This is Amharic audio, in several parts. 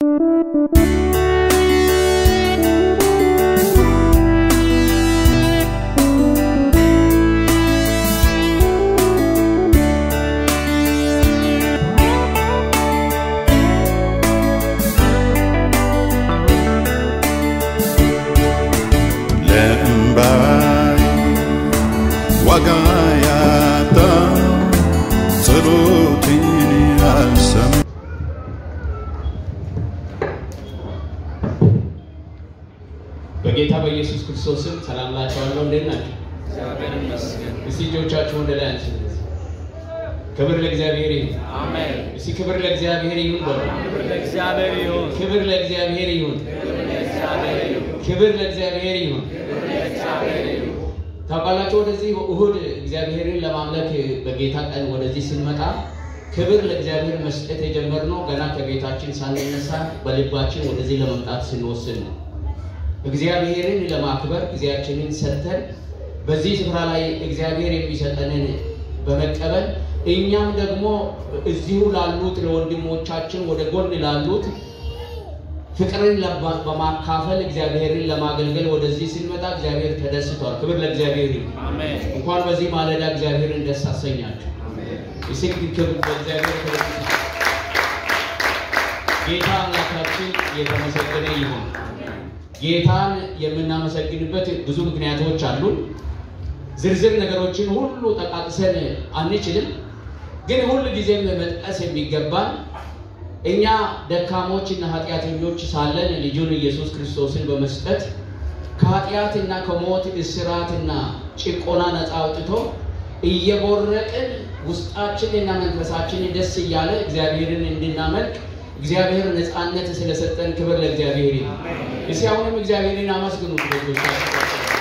ለእምባይ ዋጋ ያጣ ጸሎቴን ያልሰማ በጌታ በኢየሱስ ክርስቶስ ስም ሰላም ላችኋለሁ። እንዴት ናቸው? እስቲ እጆቻችሁ ወደ ላይ አንሱ። ክብር ለእግዚአብሔር ይሁን። አሜን። እስቲ ክብር ለእግዚአብሔር ይሁን በሉ። ክብር ለእግዚአብሔር ይሁን። ክብር ለእግዚአብሔር ይሁን። ለእግዚአብሔር ይሁን። ክብር ለእግዚአብሔር ይሁን። ለእግዚአብሔር ይሁን። ታውቃላችሁ ወደዚህ እሁድ እግዚአብሔርን ለማምለክ በጌታ ቀን ወደዚህ ስንመጣ ክብር ለእግዚአብሔር መስጠት የጀመርነው ገና ከቤታችን ሳንነሳ በልባችን ወደዚህ ለመምጣት ስንወስን ነው። እግዚአብሔርን ለማክበር ጊዜያችንን ሰጥተን በዚህ ስፍራ ላይ እግዚአብሔር የሚሰጠንን በመቀበል እኛም ደግሞ እዚሁ ላሉት ለወንድሞቻችን ወደ ጎን ላሉት ፍቅርን ለማ- በማካፈል እግዚአብሔርን ለማገልገል ወደዚህ ስንመጣ እግዚአብሔር ተደስቷል። ክብር ለእግዚአብሔር ይሁን። አሜን። እንኳን በዚህ ማለዳ እግዚአብሔርን ደስ አሰኛችሁ። እስኪ ክብር በእግዚአብሔር ክብር ይሁን። ጌታ አምላካችን የተመሰገነ ይሁን። ጌታን የምናመሰግንበት ብዙ ምክንያቶች አሉን። ዝርዝር ነገሮችን ሁሉ ጠቃቅሰን አንችልም። ግን ሁል ጊዜም መጥቀስ የሚገባን እኛ ደካሞች እና ኃጢአተኞች ሳለን ልጁን ኢየሱስ ክርስቶስን በመስጠት ከኃጢአትና ከሞት እስራትና ጭቆና ነፃ አውጥቶ እየቦረቅን ውስጣችንና መንፈሳችን ደስ እያለ እግዚአብሔርን እንድናመልክ እግዚአብሔር ነፃነት ስለሰጠን ክብር ለእግዚአብሔር ይሁን። እስኪ አሁንም እግዚአብሔርን አመስግኑት ወገኖቻችን።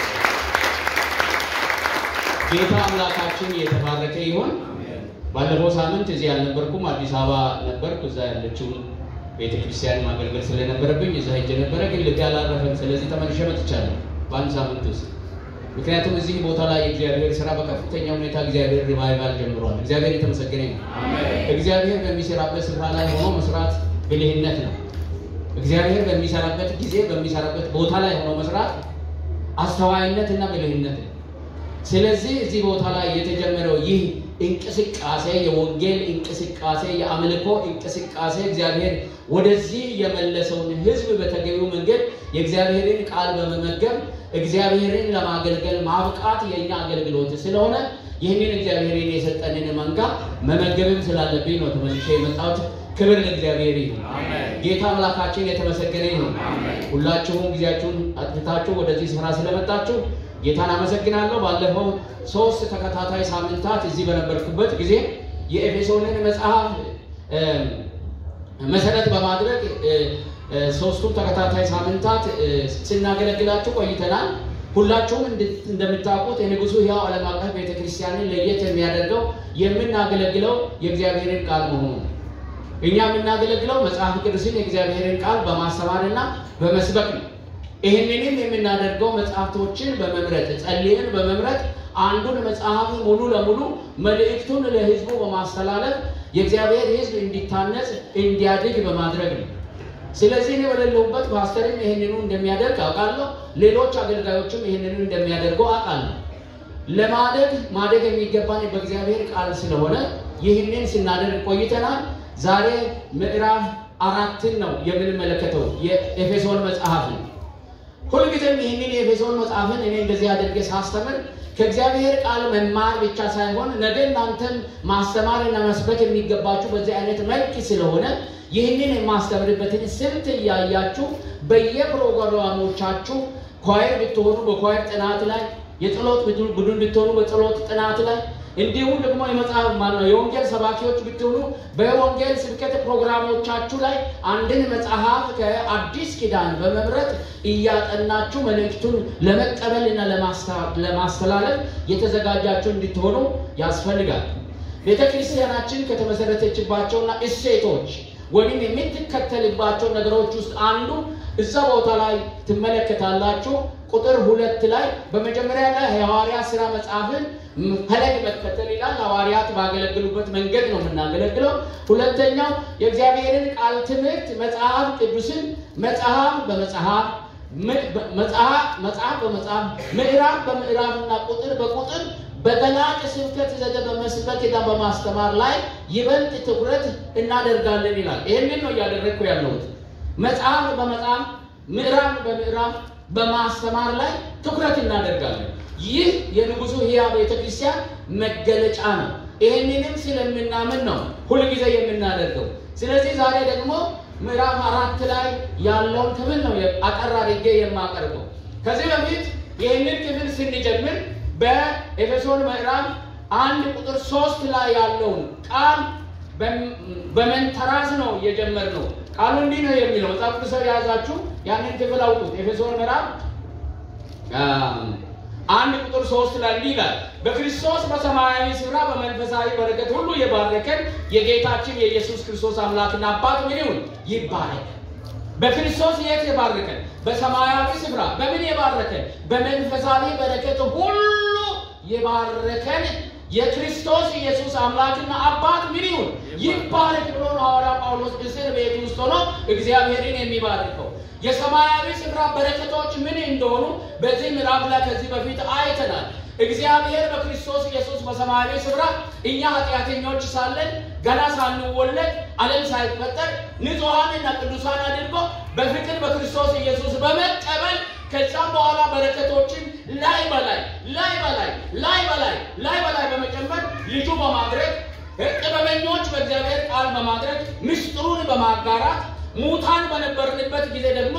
ጌታ አምላካችን የተባረከ ይሁን። ባለፈው ሳምንት እዚህ አልነበርኩም፣ አዲስ አበባ ነበርኩ። እዛ ያለችውን ቤተ ክርስቲያን ማገልገል ስለነበረብኝ እዛ ሄጄ ነበረ፣ ግን ልቤ አላረፈም። ስለዚህ ተመልሼ መጥቻለሁ በአንድ ሳምንት ውስጥ። ምክንያቱም እዚህ ቦታ ላይ የእግዚአብሔር ስራ በከፍተኛ ሁኔታ እግዚአብሔር ሪቫይቫል ጀምሯል። እግዚአብሔር የተመሰገነ ነው። እግዚአብሔር በሚሰራበት ስፍራ ላይ ሆኖ መስራት ብልህነት ነው። እግዚአብሔር በሚሰራበት ጊዜ በሚሰራበት ቦታ ላይ ሆኖ መስራት አስተዋይነት እና ብልህነት ነው። ስለዚህ እዚህ ቦታ ላይ የተጀመረው ይህ እንቅስቃሴ የወንጌል እንቅስቃሴ፣ የአምልኮ እንቅስቃሴ እግዚአብሔር ወደዚህ የመለሰውን ሕዝብ በተገቢው መንገድ የእግዚአብሔርን ቃል በመመገብ እግዚአብሔርን ለማገልገል ማብቃት የእኛ አገልግሎት ስለሆነ ይህንን እግዚአብሔርን የሰጠንን መንጋ መመገብም ስላለብኝ ነው ተመልሼ የመጣሁት። ክብር ለእግዚአብሔር ይሁን። አሜን። ጌታ አምላካችን የተመሰገነ ይሁን። ሁላችሁም ጊዜያችሁን አጥፍታችሁ ወደዚህ ስፍራ ስለመጣችሁ ጌታን አመሰግናለሁ። ባለፈው ሶስት ተከታታይ ሳምንታት እዚህ በነበርኩበት ጊዜ የኤፌሶንን መጽሐፍ እ፣ መሰረት በማድረግ እ፣ እ፣ ሶስቱም ተከታታይ ሳምንታት እ፣ ስናገለግላችሁ ቆይተናል። ሁላችሁም እንድ- እንደምታውቁት የንጉሱ ሕያው ዓለም አቀፍ ቤተክርስቲያንን ለየት የሚያደርገው የምናገለግለው የእግዚአብሔርን ቃል መሆኑ ነው። እኛ የምናገለግለው መጽሐፍ ቅዱስን የእግዚአብሔርን ቃል በማስተማርና በመስበክ ነው። ይህንንም የምናደርገው መጽሐፍቶችን በመምረጥ ጸልየን በመምረጥ አንዱን መጽሐፍ ሙሉ ለሙሉ መልእክቱን ለሕዝቡ በማስተላለፍ የእግዚአብሔር ሕዝብ እንዲታነጽ እንዲያድግ በማድረግ ነው። ስለዚህ እኔ በሌለሁበት ፓስተርም ይህንኑ እንደሚያደርግ አውቃለሁ። ሌሎች አገልጋዮችም ይህንኑ እንደሚያደርጉ አውቃለሁ። ለማደግ ማደግ የሚገባን በእግዚአብሔር ቃል ስለሆነ ይህንን ስናደርግ ቆይተናል። ዛሬ ምዕራፍ አራትን ነው የምንመለከተው የኤፌሶን መጽሐፍ ነው። ሁልጊዜም ይህንን የኤፌሶን መጽሐፍን እኔ እንደዚህ አድርጌ ሳስተምር ከእግዚአብሔር ቃል መማር ብቻ ሳይሆን ነገ እናንተም ማስተማር እና መስበክ የሚገባችሁ በዚህ አይነት መልክ ስለሆነ ይህንን የማስተምርበትን ስልት እያያችሁ በየፕሮግራሞቻችሁ ኳየር ብትሆኑ በኳየር ጥናት ላይ የጸሎት ቡድን ብትሆኑ በጸሎት ጥናት ላይ እንዲሁም ደግሞ የመጽሐፍ ማነው የወንጌል ሰባኪዎች ብትሆኑ በወንጌል ስብከት ፕሮግራሞቻችሁ ላይ አንድን መጽሐፍ ከአዲስ ኪዳን በመምረጥ እያጠናችሁ መልእክቱን ለመቀበልና ለማስተላለፍ የተዘጋጃችሁ እንድትሆኑ ያስፈልጋል። ቤተ ክርስቲያናችን ከተመሰረተችባቸውና እሴቶች ወይም የምትከተልባቸው ነገሮች ውስጥ አንዱ እዛ ቦታ ላይ ትመለከታላችሁ። ቁጥር ሁለት ላይ በመጀመሪያ ላይ የሐዋርያት ሥራ መጽሐፍን ፈለግ መከተል ይላል። ሐዋርያት ባገለግሉበት መንገድ ነው የምናገለግለው። ሁለተኛው የእግዚአብሔርን ቃል ትምህርት መጽሐፍ ቅዱስን መጽሐፍ በመጽሐፍ መጽሐፍ መጽሐፍ በመጽሐፍ ምዕራፍ በምዕራፍና ቁጥር በቁጥር በገላጭ ስብከት ዘደ በመስበክና በማስተማር ላይ ይበልጥ ትኩረት እናደርጋለን ይላል። ይህንን ነው እያደረግኩ ያለሁት። መጽሐፍ በመጽሐፍ ምዕራፍ በምዕራፍ በማስተማር ላይ ትኩረት እናደርጋለን። ይህ የንጉሱ ሕያው ቤተ ክርስቲያን መገለጫ ነው። ይህንንም ስለምናምን ነው ሁልጊዜ የምናደርገው። ስለዚህ ዛሬ ደግሞ ምዕራፍ አራት ላይ ያለውን ክፍል ነው አጠር አድርጌ የማቀርበው። ከዚህ በፊት ይህንን ክፍል ስንጀምር በኤፌሶን ምዕራፍ አንድ ቁጥር ሶስት ላይ ያለውን ቃል በመንተራስ ነው የጀመርነው። ቃሉ እንዲህ ነው የሚለው መጽሐፍ ቅዱስ የያዛችሁ ያንን ክፍል አውጡት። ኤፌሶን ምዕራፍ አንድ ቁጥር ሶስት ላይ እንዲህ ይላል፣ በክርስቶስ በሰማያዊ ስፍራ በመንፈሳዊ በረከት ሁሉ የባረከን የጌታችን የኢየሱስ ክርስቶስ አምላክና አባት ምን ይሁን ይባረክ። በክርስቶስ የት የባረከን? በሰማያዊ ስፍራ። በምን የባረከን? በመንፈሳዊ በረከት ሁሉ የባረከን የክርስቶስ ኢየሱስ አምላክና አባት ምን ይሁን ይባረክ ብሎ ነው ሐዋርያ ጳውሎስ እስር ቤት ውስጥ ሆኖ እግዚአብሔርን የሚባርከው። የሰማያዊ ስፍራ በረከቶች ምን እንደሆኑ በዚህ ምዕራፍ ላይ ከዚህ በፊት አይተናል። እግዚአብሔር በክርስቶስ ኢየሱስ በሰማያዊ ስፍራ እኛ ኃጢአተኞች ሳለን ገና ሳንወለድ ዓለም ሳይፈጠር ንጹሐንና ቅዱሳን አድርጎ በፍቅር በክርስቶስ ኢየሱስ በመቀበል ከዛም በኋላ በረከቶችን ላይ በላይ ላይ በላይ ላይ በላይ ላይ በላይ በመጨመር ልጁ በማድረግ ጥበበኞች በእግዚአብሔር ቃል በማድረግ ምስጢሩን በማጋራት ሙታን በነበርንበት ጊዜ ደግሞ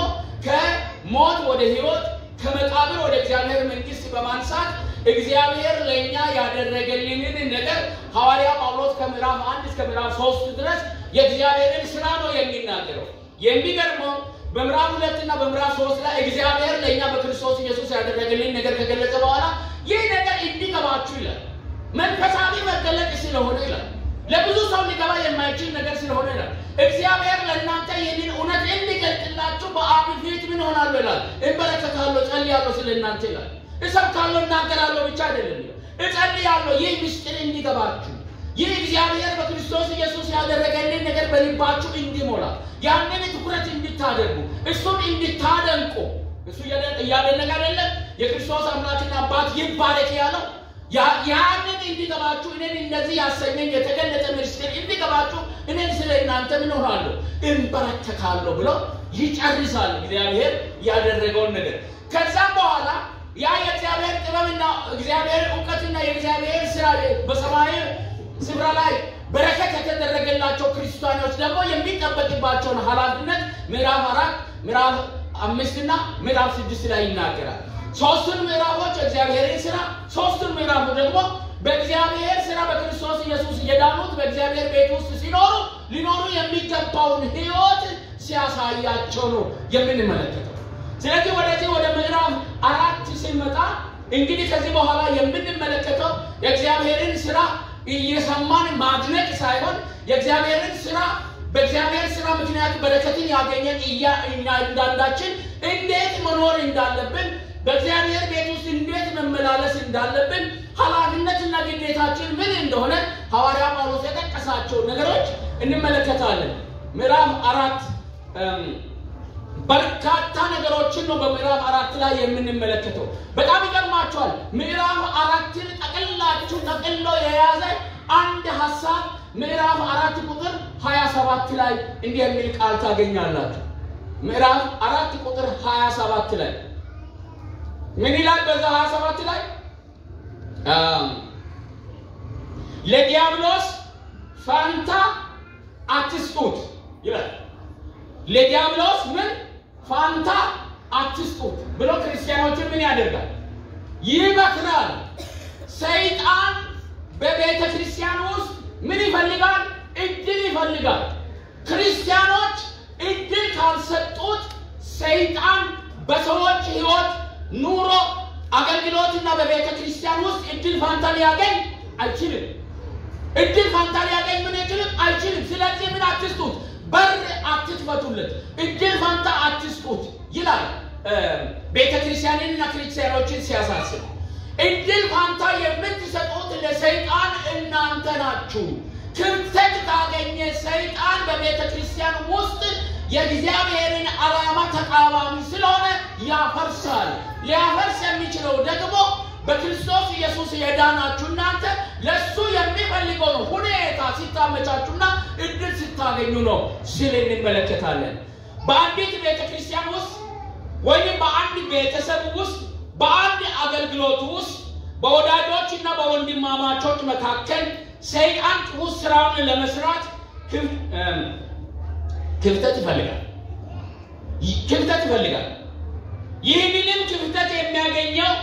ከሞት ወደ ሕይወት ከመቃብር ወደ እግዚአብሔር መንግሥት በማንሳት እግዚአብሔር ለእኛ ያደረገልንን ነገር ሐዋርያ ጳውሎስ ከምዕራፍ አንድ እስከ ምዕራፍ ሶስት ድረስ የእግዚአብሔርን ስራ ነው የሚናገረው። የሚገርመው በምዕራፍ ሁለትና በምዕራፍ ሶስት ላይ እግዚአብሔር ለእኛ በክርስቶስ ኢየሱስ ያደረገልን ነገር ከገለጸ በኋላ ይህ ነገር እንዲገባችሁ ይላል። መንፈሳዊ መገለጥ ስለሆነ ይላል። ለብዙ ሰው ሊገባ የማይችል ነገር ስለሆነ ይላል። እግዚአብሔር ለእናንተ ይህንን እውነት እንዲገልጥላችሁ በአብ ፊት ምን ሆናለሁ ይላል፣ እንበረከታለሁ፣ ጸልያለሁ ስለ እናንተ ይላል። እሰብካለሁ፣ እናገራለሁ ብቻ አይደለም ይላል፣ እጸልያለሁ። ይህ ምስጢር እንዲገባችሁ ይህ እግዚአብሔር በክርስቶስ ኢየሱስ ያደረገልን ነገር በልባችሁ እንዲሞላ ያንን ትኩረት እንድታደርጉ እሱን እንድታደንቁ እሱ እያደነቀ አይደለም። የክርስቶስ አምላክና አባት ይባረክ ያለው ያንን እንዲገባችሁ እኔን እንደዚህ ያሰኘኝ የተገለጠ ምስጢር እንዲገባችሁ እኔን ስለ እናንተ ምን ሆናለሁ እንበረከካለሁ ብሎ ይጨርሳል እግዚአብሔር ያደረገውን ነገር። ከዛም በኋላ ያ የእግዚአብሔር ጥበብና እግዚአብሔር እውቀትና የእግዚአብሔር ስራ በሰማይ ስፍራ ላይ በረከት የተደረገላቸው ክርስቲያኖች ደግሞ የሚጠበቅባቸውን ኃላፊነት ምዕራፍ አራት ምዕራፍ አምስትና ምዕራፍ ስድስት ላይ ይናገራል። ሶስቱን ምዕራፎች እግዚአብሔርን ስራ፣ ሶስቱን ምዕራፉ ደግሞ በእግዚአብሔር ስራ በክርስቶስ ኢየሱስ የዳኑት በእግዚአብሔር ቤት ውስጥ ሲኖሩ ሊኖሩ የሚገባውን ሕይወት ሲያሳያቸው ነው የምንመለከተው። ስለዚህ ወደዚህ ወደ ምዕራፍ አራት ስንመጣ እንግዲህ ከዚህ በኋላ የምንመለከተው የእግዚአብሔርን ስራ እየሰማን ማድነቅ ሳይሆን የእግዚአብሔርን ስራ በእግዚአብሔር ስራ ምክንያት በረከትን ያገኘን እኛ እንዳንዳችን እንዴት መኖር እንዳለብን በእግዚአብሔር ቤት ውስጥ እንዴት መመላለስ እንዳለብን ኃላፊነትና ግዴታችን ምን እንደሆነ ሐዋርያ ጳውሎስ የጠቀሳቸው ነገሮች እንመለከታለን። ምዕራፍ አራት በርካታ ነገሮችን ነው በምዕራፍ አራት ላይ የምንመለከተው። በጣም ይገርማቸዋል። ምዕራፍ አራትን ጠቅላችሁ ጠቅሎ የያዘ አንድ ሀሳብ ምዕራፍ አራት ቁጥር 27 ላይ እንዲህ የሚል ቃል ታገኛላችሁ። ምዕራፍ አራት ቁጥር 27 ላይ ምን ይላል? በዛ 27 ላይ ለዲያብሎስ ፈንታ አትስጡት ይላል። ለዲያብሎስ ምን ፋንታ አትስጡት ብሎ ክርስቲያኖችን ምን ያደርጋል? ይመክራል። ሰይጣን በቤተ ክርስቲያን ውስጥ ምን ይፈልጋል? እድል ይፈልጋል። ክርስቲያኖች እድል ካልሰጡት ሰይጣን በሰዎች ሕይወት፣ ኑሮ፣ አገልግሎትና በቤተ ክርስቲያን ውስጥ እድል ፋንታ ሊያገኝ አይችልም። እድል ፋንታ ሊያገኝ ምን አይችልም አይችልም። ስለዚህ ምን አትስጡት በር አትክፈቱለት፣ እድል ፈንታ አትስጡት ይላል። ቤተ ክርስቲያንንና ክርስቲያኖችን ሲያሳስብ እድል ፋንታ የምትሰጡት ለሰይጣን እናንተ ናችሁ። ክፍተት ካገኘ ሰይጣን በቤተ ክርስቲያን ውስጥ የእግዚአብሔርን ዓላማ ተቃዋሚ ስለሆነ ያፈርሳል። ሊያፈርስ የሚችለው ደግሞ በክርስቶስ ኢየሱስ የዳናችሁ እናንተ ለእሱ የሚፈልገውን ሁኔታ ሲታመቻችሁና እድል ስታገኙ ነው ሲል እንመለከታለን። በአንዲት ቤተ ክርስቲያን ውስጥ ወይም በአንድ ቤተሰብ ውስጥ በአንድ አገልግሎት ውስጥ በወዳጆች እና በወንድማማቾች መካከል ሰይጣን ጥሩ ስራውን ለመስራት ክፍተት ይፈልጋል ክፍተት ይፈልጋል። ይህንንም ክፍተት የሚያገኘው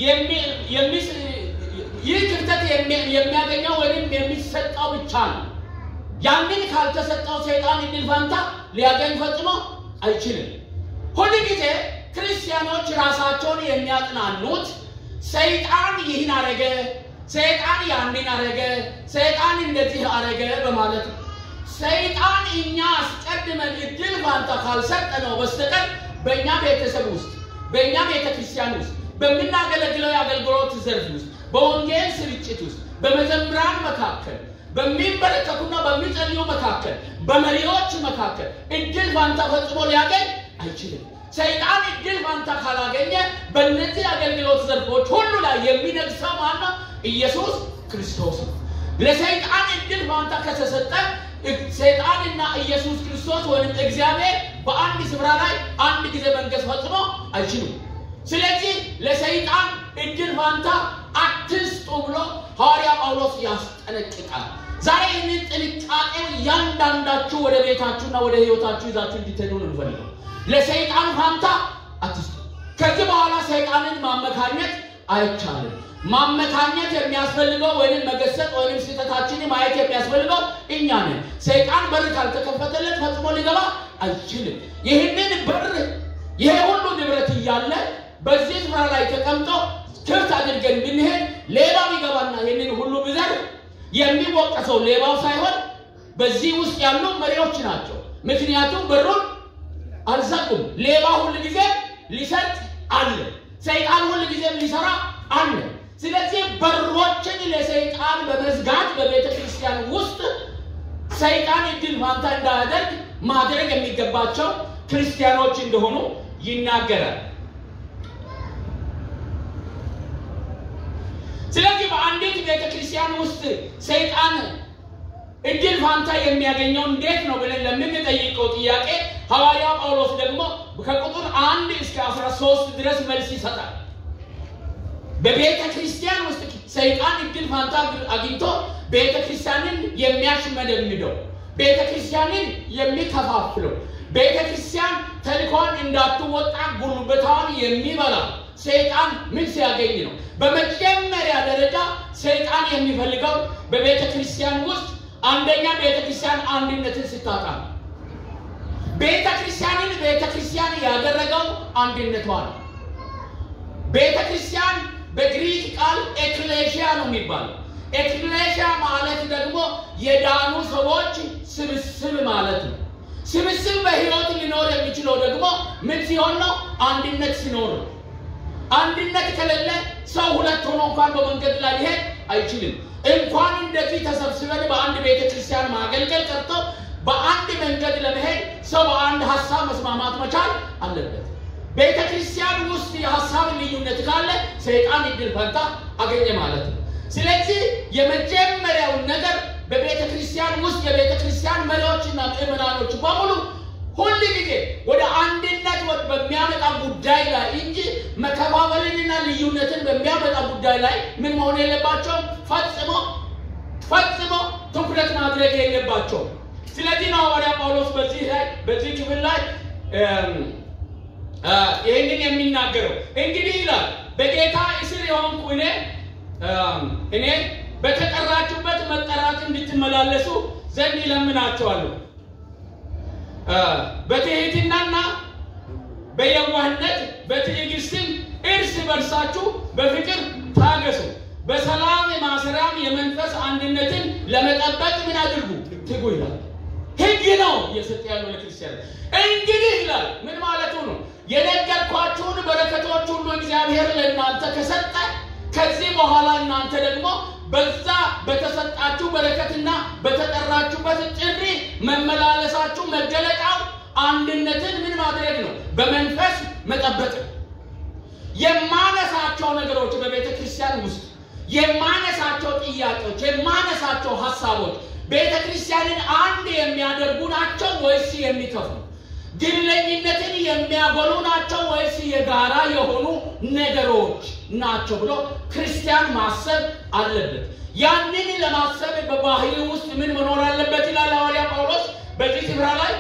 ይህ ክፍተት የሚያገኘው ወይም የሚሰጠው ብቻ ነው። ያንን ካልተሰጠው ሰይጣን እድል ፈንታ ሊያገኝ ፈጽሞ አይችልም። ሁል ጊዜ ክርስቲያኖች ራሳቸውን የሚያጽናኑት ሰይጣን ይህን አረገ፣ ሰይጣን ያንን አረገ፣ ሰይጣን እንደዚህ አረገ በማለት ነው። ሰይጣን እኛ አስቀድመን እድል ፋንታ ካልሰጠነው በስተቀር በእኛ ቤተሰብ ውስጥ በእኛ ቤተ ክርስቲያን ውስጥ በምናገለግለው የአገልግሎት ዘርፍ ውስጥ በወንጌል ስርጭት ውስጥ በመዘምራን መካከል በሚንበረከኩና በሚጸልዩ መካከል በመሪዎች መካከል እድል ፋንታ ፈጽሞ ሊያገኝ አይችልም። ሰይጣን እድል ፋንታ ካላገኘ በእነዚህ አገልግሎት ዘርፎች ሁሉ ላይ የሚነግሰው ማነው? ኢየሱስ ክርስቶስ ነው። ለሰይጣን እድል ፋንታ ከተሰጠ ሰይጣንና ኢየሱስ ክርስቶስ ወይም እግዚአብሔር በአንድ ስፍራ ላይ አንድ ጊዜ መንገስ ፈጽሞ አይችሉም። ስለዚህ ለሰይጣን እድል ፋንታ አትስጡ ብሎ ሐዋርያ ጳውሎስ ያስጠነቅቃል። ዛሬ ይህንን ጥንቃቄ እያንዳንዳችሁ ወደ ቤታችሁና ወደ ሕይወታችሁ ይዛችሁ እንዲትሄዱ ነው የምፈልገው። ለሰይጣን ፋንታ አትስጡ። ከዚህ በኋላ ሰይጣንን ማመካኘት አይቻልም። ማመካኘት የሚያስፈልገው ወይም መገሰጥ ወይም ስህተታችንን ማየት የሚያስፈልገው እኛ ነን። ሰይጣን በር ካልተከፈተለት ፈጽሞ ሊገባ አይችልም። ይህንን በር ይሄ ሁሉ ንብረት እያለ በዚህ ስፍራ ላይ ተቀምጦ ክፍት አድርገን ብንሄድ ሌባ ቢገባና ይህንን ሁሉ ብዘር የሚወቀሰው ሌባው ሳይሆን በዚህ ውስጥ ያሉ መሪዎች ናቸው። ምክንያቱም በሩን አልዘጉም። ሌባ ሁል ጊዜ ሊሰርቅ አለ። ሰይጣን ሁል ጊዜም ሊሰራ አለ። ስለዚህ በሮችን ለሰይጣን በመዝጋት በቤተ ክርስቲያን ውስጥ ሰይጣን እድል ፋንታ እንዳያደርግ ማድረግ የሚገባቸው ክርስቲያኖች እንደሆኑ ይናገራል። ስለዚህ በአንዲት ቤተ ክርስቲያን ውስጥ ሰይጣን እድል ፋንታ የሚያገኘው እንዴት ነው ብለን ለምንጠይቀው ጥያቄ ሐዋርያው ጳውሎስ ደግሞ ከቁጥር አንድ እስከ አስራ ሶስት ድረስ መልስ ይሰጣል። በቤተ ክርስቲያን ውስጥ ሰይጣን እድል ፋንታ አግኝቶ ቤተ ክርስቲያንን የሚያሽመደምደው፣ ቤተ ክርስቲያንን የሚከፋፍለው፣ ቤተ ክርስቲያን ተልኳን እንዳትወጣ ጉልበታዋን የሚበላ ሰይጣን ምን ሲያገኝ ነው? በመጀመሪያ ደረጃ ሰይጣን የሚፈልገው በቤተ ክርስቲያን ውስጥ አንደኛ ቤተ ክርስቲያን አንድነትን ስታጣ ነው። ቤተ ክርስቲያንን ቤተ ክርስቲያን ያደረገው አንድነቷ ነው። ቤተ ክርስቲያን በግሪክ ቃል ኤክሌሽያ ነው የሚባለው። ኤክሌሽያ ማለት ደግሞ የዳኑ ሰዎች ስብስብ ማለት ነው። ስብስብ በሕይወት ሊኖር የሚችለው ደግሞ ምን ሲሆን ነው? አንድነት ሲኖር ነው። አንድነት ከሌለ ሰው ሁለት ሆኖ እንኳን በመንገድ ላይ ሊሄድ አይችልም። እንኳን እንደዚህ ተሰብስበን በአንድ ቤተ ክርስቲያን ማገልገል ቀርቶ በአንድ መንገድ ለመሄድ ሰው በአንድ ሀሳብ መስማማት መቻል አለበት። ቤተ ክርስቲያን ውስጥ የሀሳብ ልዩነት ካለ ሰይጣን እድል ፈንታ አገኘ ማለት ነው። ስለዚህ የመጀመሪያውን ነገር በቤተ ክርስቲያን ውስጥ የቤተ ክርስቲያን መሪዎችና ምዕመናኖች በሙሉ ሁል ጊዜ ወደ አንድነት በሚያመጣ ጉዳይ ላይ እንጂ መከፋፈልንና ልዩነትን በሚያመጣ ጉዳይ ላይ ምን መሆን የለባቸውም። ፈጽሞ ፈጽሞ ትኩረት ማድረግ የለባቸውም። ስለዚህ ነው ሐዋርያ ጳውሎስ በዚህ ላይ በዚህ ክፍል ላይ ይህንን የሚናገረው እንግዲህ ይላል በጌታ እስር የሆንኩ እኔ እኔ በተጠራችሁበት መጠራት እንድትመላለሱ ዘንድ ይለምናቸዋለሁ። በትህትናና በየዋህነት በትዕግስትም እርስ በርሳችሁ በፍቅር ታገሱ። በሰላም ማሰሪያም የመንፈስ አንድነትን ለመጠበቅ ምን አድርጉ? ትጉ ይላል። ህግ ነው እየሰጠ ያለው ለክርስቲያን። እንግዲህ ይላል ምን ማለቱ ነው? የነገርኳችሁ እግዚአብሔር ለእናንተ ከሰጠ ከዚህ በኋላ እናንተ ደግሞ በዛ በተሰጣችሁ በረከትና በተጠራችሁበት ጥሪ መመላለሳችሁ መገለጫው አንድነትን ምን ማድረግ ነው? በመንፈስ መጠበቅ ነው። የማነሳቸው ነገሮች በቤተ ክርስቲያን ውስጥ የማነሳቸው ጥያቄዎች የማነሳቸው ሀሳቦች ቤተ ክርስቲያንን አንድ የሚያደርጉ ናቸው ወይስ የሚከፍሉ? ግለኝነትን የሚያጎሉ ናቸው ወይስ የጋራ የሆኑ ነገሮች ናቸው ብሎ ክርስቲያን ማሰብ አለበት። ያንን ለማሰብ በባህሪ ውስጥ ምን መኖር አለበት ይላል ሐዋርያ ጳውሎስ በዚህ ስፍራ ላይ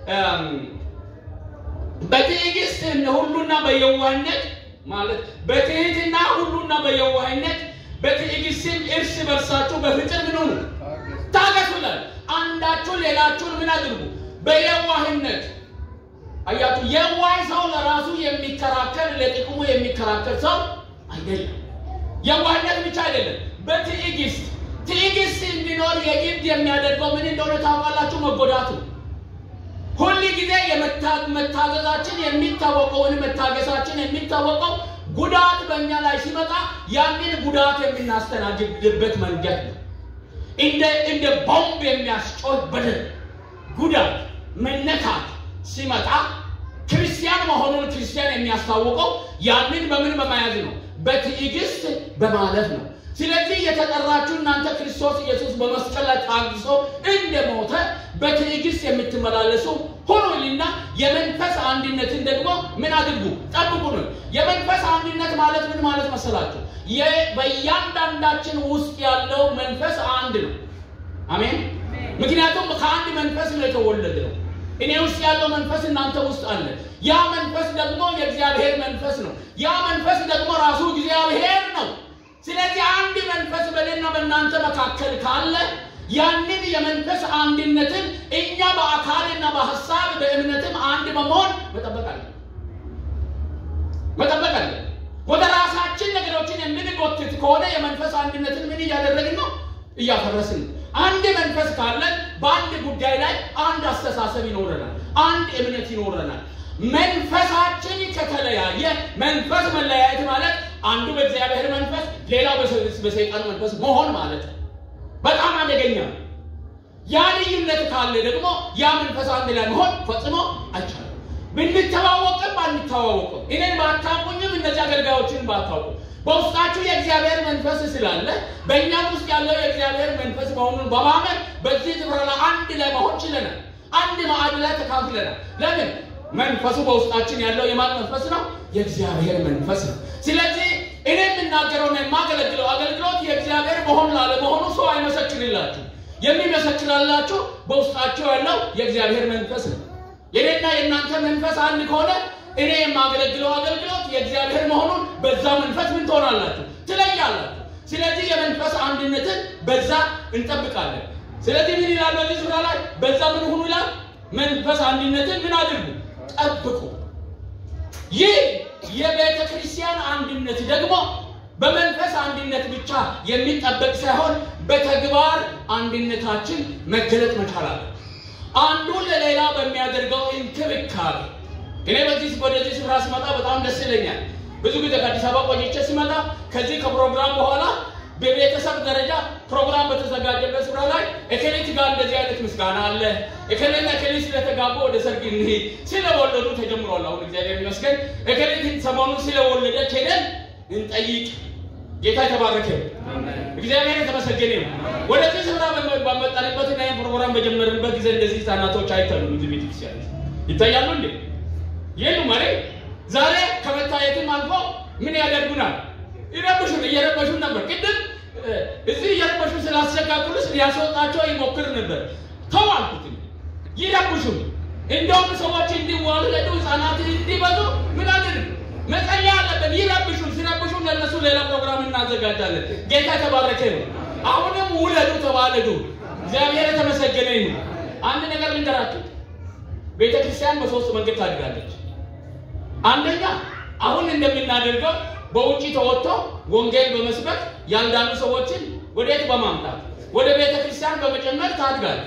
በትዕግስት ሁሉና በየዋህነት ማለት በትህትና ሁሉና በየዋህነት በትዕግስትም እርስ በርሳችሁ በፍቅር ምን ሁኑ ታገሱ ይላል። አንዳችሁ ሌላችሁን ምን አድርጉ በየዋህነት አያችሁ። የዋህ ሰው ለራሱ የሚከራከር ለጥቅሙ የሚከራከር ሰው አይደለም። የዋህነት ብቻ አይደለም፣ በትዕግስት ትዕግስት እንዲኖር የግድ የሚያደርገው ምን እንደሆነ ታውቃላችሁ? መጎዳቱ ሁል ጊዜ መታዘዛችን የሚታወቀው ወይም መታገሳችን የሚታወቀው ጉዳት በእኛ ላይ ሲመጣ ያንን ጉዳት የምናስተናግድበት መንገድ ነው። እንደ እንደ ቦምብ የሚያስጮህ በደል ጉዳት መነካት ሲመጣ ክርስቲያን መሆኑን ክርስቲያን የሚያስታውቀው ያንን በምን በመያዝ ነው? በትዕግስት በማለፍ ነው። ስለዚህ የተጠራችሁ እናንተ ክርስቶስ ኢየሱስ በመስቀል ላይ ታግሶ እንደሞተ በትዕግስት የምትመላለሱ ሁኑልና የመንፈስ አንድነትን ደግሞ ምን አድርጉ? ጠብቁ ነው። የመንፈስ አንድነት ማለት ምን ማለት መሰላችሁ? በእያንዳንዳችን ውስጥ ያለው መንፈስ አንድ ነው። አሜን። ምክንያቱም ከአንድ መንፈስ ነው የተወለደ ነው። እኔ ውስጥ ያለው መንፈስ እናንተ ውስጥ አለ። ያ መንፈስ ደግሞ የእግዚአብሔር መንፈስ ነው። ያ መንፈስ ደግሞ ራሱ እግዚአብሔር ነው። ስለዚህ አንድ መንፈስ በእኔና በእናንተ መካከል ካለ ያንን የመንፈስ አንድነትን እኛ በአካልና በሀሳብ በእምነትም አንድ በመሆን መጠበቅ አለ መጠበቅ አለ። ወደ ራሳችን ነገሮችን የምንጎትት ከሆነ የመንፈስ አንድነትን ምን እያደረግን ነው? እያፈረስን ነው። አንድ መንፈስ ካለን በአንድ ጉዳይ ላይ አንድ አስተሳሰብ ይኖረናል፣ አንድ እምነት ይኖረናል። መንፈሳችን ከተለያየ መንፈስ መለያየት ማለት አንዱ በእግዚአብሔር መንፈስ ሌላው በሰይጣን መንፈስ መሆን ማለት ነው። በጣም አደገኛ ነው። ያ ልዩነት ካለ ደግሞ ያ መንፈስ አንድ ላይ መሆን ፈጽሞ አይቻልም። ብንተዋወቅም ባንተዋወቅም እኔን ባታውቁኝም እነዚህ አገልጋዮችን ባታውቁ በውስጣችሁ የእግዚአብሔር መንፈስ ስላለ በእኛም ውስጥ ያለው የእግዚአብሔር መንፈስ መሆኑን በማመን በዚህ ስፍራ ላይ አንድ ላይ መሆን ችለናል። አንድ ማዕድ ላይ ተካፍለናል። ለምን? መንፈሱ በውስጣችን ያለው የማን መንፈስ ነው? የእግዚአብሔር መንፈስ ነው። ስለዚህ እኔ የምናገረውና የማገለግለው አገልግሎት የእግዚአብሔር መሆን ላለመሆኑ ሰው አይመሰክርላችሁ። የሚመሰክርላችሁ በውስጣቸው ያለው የእግዚአብሔር መንፈስ ነው። የኔና የእናንተ መንፈስ አንድ ከሆነ እኔ የማገለግለው አገልግሎት የእግዚአብሔር መሆኑን በዛ መንፈስ ምን ትሆናላችሁ? ትለያላችሁ። ስለዚህ የመንፈስ አንድነትን በዛ እንጠብቃለን። ስለዚህ ምን ይላል በዚህ ስፍራ ላይ? በዛ ምን ሁኑ ይላል? መንፈስ አንድነትን ምን አድርጉ? ጠብቁ። ይህ የቤተ ክርስቲያን አንድነት ደግሞ በመንፈስ አንድነት ብቻ የሚጠበቅ ሳይሆን በተግባር አንድነታችን መገለጥ መቻል አለ። አንዱ ለሌላ በሚያደርገው እንክብካቤ እኔ በዚህ ወደዚህ ስፍራ ስመጣ በጣም ደስ ይለኛል። ብዙ ጊዜ ከአዲስ አበባ ቆይቼ ሲመጣ ከዚህ ከፕሮግራም በኋላ በቤተሰብ ደረጃ ፕሮግራም በተዘጋጀበት ስፍራ ላይ እከሌት ጋር እንደዚህ አይነት ምስጋና አለ፣ እከሌና እከሌ ስለተጋቡ ወደ ሰርግ እንሂድ፣ ስለወለዱ ተጀምሯል። አሁን እግዚአብሔር ይመስገን እከሌት ሰሞኑን ስለወለደች ሄደን እንጠይቅ። ጌታ የተባረከ እግዚአብሔር የተመሰገነ ነው። ወደዚህ ስፍራ ባመጣንበት እና ፕሮግራም በጀመርንበት ጊዜ እንደዚህ ህጻናቶች አይታሉም። እዚህ ቤተክርስቲያን ይታያሉ እንዴ? የሉም ማለት ዛሬ ከመታየትም አልፎ ምን ያደርጉናል? ይረብሹን እየረበሹን ነበር። ቅድም እዚህ እየረበሹ ስላስቸጋግሩስ ሊያስወጣቸው ይሞክር ነበር። ተው አልኩት። ይረብሹን እንደውም ሰዎች እንዲዋለዱ ህፃናት እንዲበዙ ምን አድርግ መጸለይ አለብን። ይረብሹን ሲረብሹን ለእነሱ ሌላ ፕሮግራም እናዘጋጃለን። ጌታ የተባረከ ነው። አሁንም ውለዱ፣ ተዋለዱ። እግዚአብሔር የተመሰገነ ነው። አንድ ነገር ልንገራችሁ። ቤተ ክርስቲያን በሶስት መንገድ ታድጋለች። አንደኛ አሁን እንደምናደርገው በውጭ ተወጥቶ ወንጌል በመስበክ ያልዳኑ ሰዎችን ወዴት በማምጣት ወደ ቤተ ክርስቲያን በመጨመር ታድጋለች።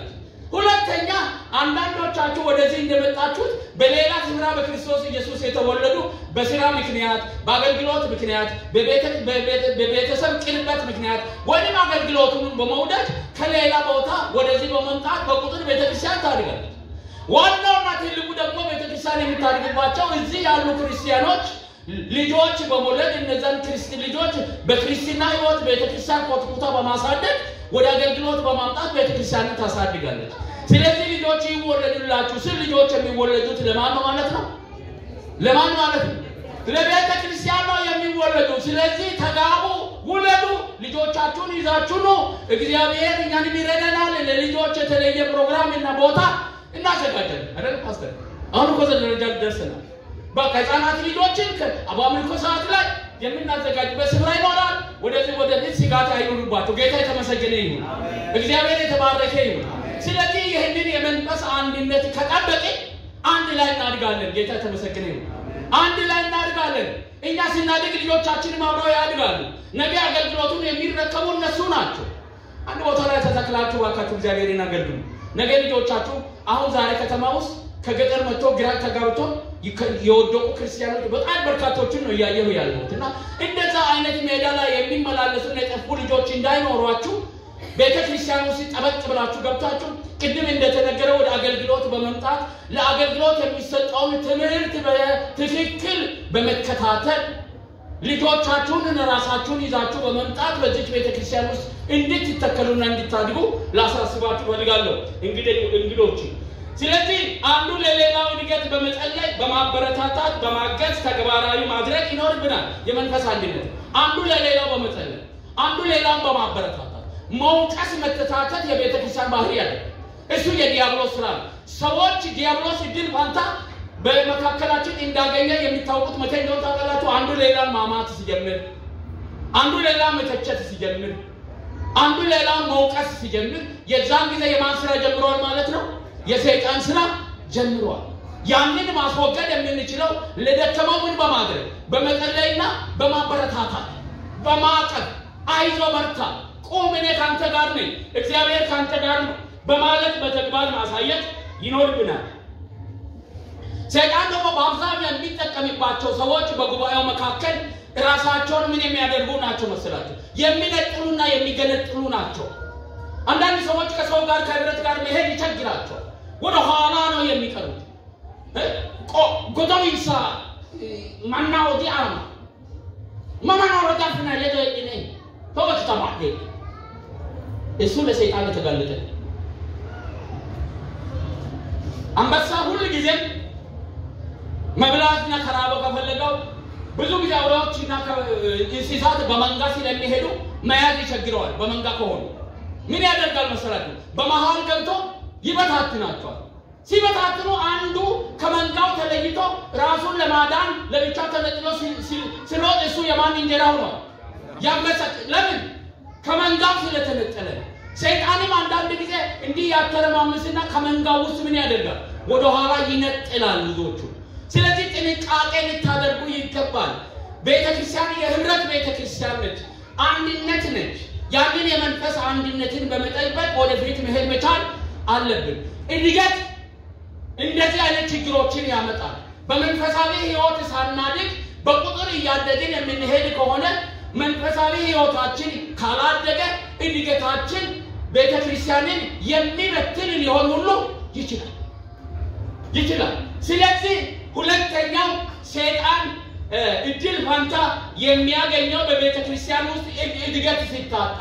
ሁለተኛ አንዳንዶቻችሁ ወደዚህ እንደመጣችሁት በሌላ ስፍራ በክርስቶስ ኢየሱስ የተወለዱ በስራ ምክንያት፣ በአገልግሎት ምክንያት፣ በቤተ- በቤተ- በቤተሰብ ቅርበት ምክንያት ወይም አገልግሎቱን በመውደድ ከሌላ ቦታ ወደዚህ በመምጣት በቁጥር ቤተክርስቲያን ታድጋለች። ዋናውና ትልቁ ደግሞ ቤተክርስቲያን የምታድግባቸው እዚህ ያሉ ክርስቲያኖች ልጆች በመውለድ እነዛን ክርስቲ ልጆች በክርስትና ህይወት ቤተክርስቲያን ኮትኩታ በማሳደግ ወደ አገልግሎት በማምጣት ቤተክርስቲያንን ታሳድጋለች። ስለዚህ ልጆች ይወለዱላችሁ ስል ልጆች የሚወለዱት ለማን ነው ማለት ነው? ለማን ማለት ነው? ለቤተ ክርስቲያን ነው የሚወለዱ። ስለዚህ ተጋቡ፣ ውለዱ፣ ልጆቻችሁን ይዛችሁ ነው። እግዚአብሔር እኛንም ይረዳናል። ለልጆች የተለየ ፕሮግራም እና ቦታ እናዘጋጃለን አይደል ፓስተር? አሁን እኮ እዛ ደረጃ ደርሰናል። በቃ ህፃናት ልጆችን በአምልኮ ሰዓት ላይ የምናዘጋጅበት ስፍራ ይኖራል። ወደዚህ ወደፊት ስጋት አይኑርባቸው። ጌታ የተመሰገነ ይሁን፣ እግዚአብሔር የተባረከ ይሁን። ስለዚህ ይህንን የመንፈስ አንድነት ከጠበቅን አንድ ላይ እናድጋለን። ጌታ የተመሰገነ ይሁን። አንድ ላይ እናድጋለን። እኛ ስናድግ ልጆቻችንም አብረው ያድጋሉ። ነገ አገልግሎቱን የሚረከቡ እነሱ ናቸው። አንድ ቦታ ላይ ተተክላችሁ እባካችሁ እግዚአብሔርን አገልግሉ። ነገ ልጆቻችሁ አሁን ዛሬ ከተማ ውስጥ ከገጠር መጥቶ ግራ ተጋብቶ ይከ- የወደቁ ክርስቲያኖች በጣም በርካቶችን ነው እያየሁ ያለሁት እና እንደዛ አይነት ሜዳ ላይ የሚመላለሱና የጠፉ ልጆች እንዳይኖሯችሁ ቤተ ክርስቲያን ውስጥ ጠበቅ ብላችሁ ገብታችሁ ቅድም እንደተነገረ ወደ አገልግሎት በመምጣት ለአገልግሎት የሚሰጠውን ትምህርት በትክክል በመከታተል ልጆቻችሁን ራሳችሁን ይዛችሁ በመምጣት በዚች ቤተ ክርስቲያን ውስጥ እንድትተከሉና እንድታድጉ ላሳስባችሁ ፈልጋለሁ እንግዲህ እንግዶች ስለዚህ አንዱ ለሌላው እድገት በመጸለይ በማበረታታት በማገዝ ተግባራዊ ማድረግ ይኖርብናል የመንፈስ አንድነት አንዱ ለሌላው በመጸለይ አንዱ ሌላውን በማበረታታት መውቀስ መተታተት የቤተ ክርስቲያን ባህሪ ያለ እሱ የዲያብሎስ ስራ ነው ሰዎች ዲያብሎስ ድል ፋንታ በመካከላችን እንዳገኘ የሚታወቁት መቼ እንደሆነ ታውቃላችሁ አንዱ ሌላን ማማት ሲጀምር አንዱ ሌላን መተቸት ሲጀምር አንዱ ሌላውን መውቀስ ሲጀምር የዛን ጊዜ የማን ስራ ጀምሯል ማለት ነው የሰይጣን ስራ ጀምሯል ያንን ማስወገድ የምንችለው ለደከመው ምን በማድረግ በመጸለይና በማበረታታት በማቀፍ አይዞ በርታ ቁም እኔ ካንተ ጋር ነኝ እግዚአብሔር ካንተ ጋር ነው በማለት በተግባር ማሳየት ይኖርብናል ሰይጣን ደግሞ በአብዛኛው የሚጠቀምባቸው ሰዎች በጉባኤው መካከል ራሳቸውን ምን የሚያደርጉ ናቸው መሰላቸው የሚነጥሉና የሚገነጥሉ ናቸው አንዳንድ ሰዎች ከሰው ጋር ከህብረት ጋር መሄድ ይቸግራቸዋል ወደ ኋላ ነው የሚቀሩት ጎዶይሳ ማና ወዲ አማ መመና ወረዳፍና ለደኝ ተወት ተማደ እሱ ለሰይጣን የተጋለጠ አንበሳ ሁል ጊዜም መብላትና ከራበ ከፈለገው ብዙ ጊዜ አውሬዎችና እንስሳት በመንጋ ስለሚሄዱ መያዝ ይቸግረዋል በመንጋ ከሆኑ ምን ያደርጋል መሰላችሁ በመሃል ገብቶ ይበታትናቸዋል ሲበታትኑ አንዱ ከመንጋው ተለይቶ ራሱን ለማዳን ለብቻ ተነጥሎ ሲሮጥ እሱ የማን እንጀራ ሆኗል ያመፀ ለምን ከመንጋው ስለተነጠለ ሰይጣንም አንዳንድ ጊዜ እንዲህ ያተረማምስና ከመንጋው ውስጥ ምን ያደርጋል ወደኋላ ይነጥላል ብዙዎቹ ስለዚህ ጥንቃቄ ልታደርጉ ይገባል ቤተ ክርስቲያን የህብረት ቤተ ክርስቲያን ነች አንድነት ነች ያንን የመንፈስ አንድነትን በመጠበቅ ወደፊት መሄድ መቻል አለብን እድገት እንደዚህ አይነት ችግሮችን ያመጣል በመንፈሳዊ ህይወት ሳናድግ በቁጥር እያደግን የምንሄድ ከሆነ መንፈሳዊ ህይወታችን ካላደገ እድገታችን ቤተ ክርስቲያንን የሚበትን ሊሆን ሁሉ ይችላል ይችላል ስለዚህ ሁለተኛው ሴጣን እድል ፋንታ የሚያገኘው በቤተ ክርስቲያን ውስጥ እድገት ሲታጣ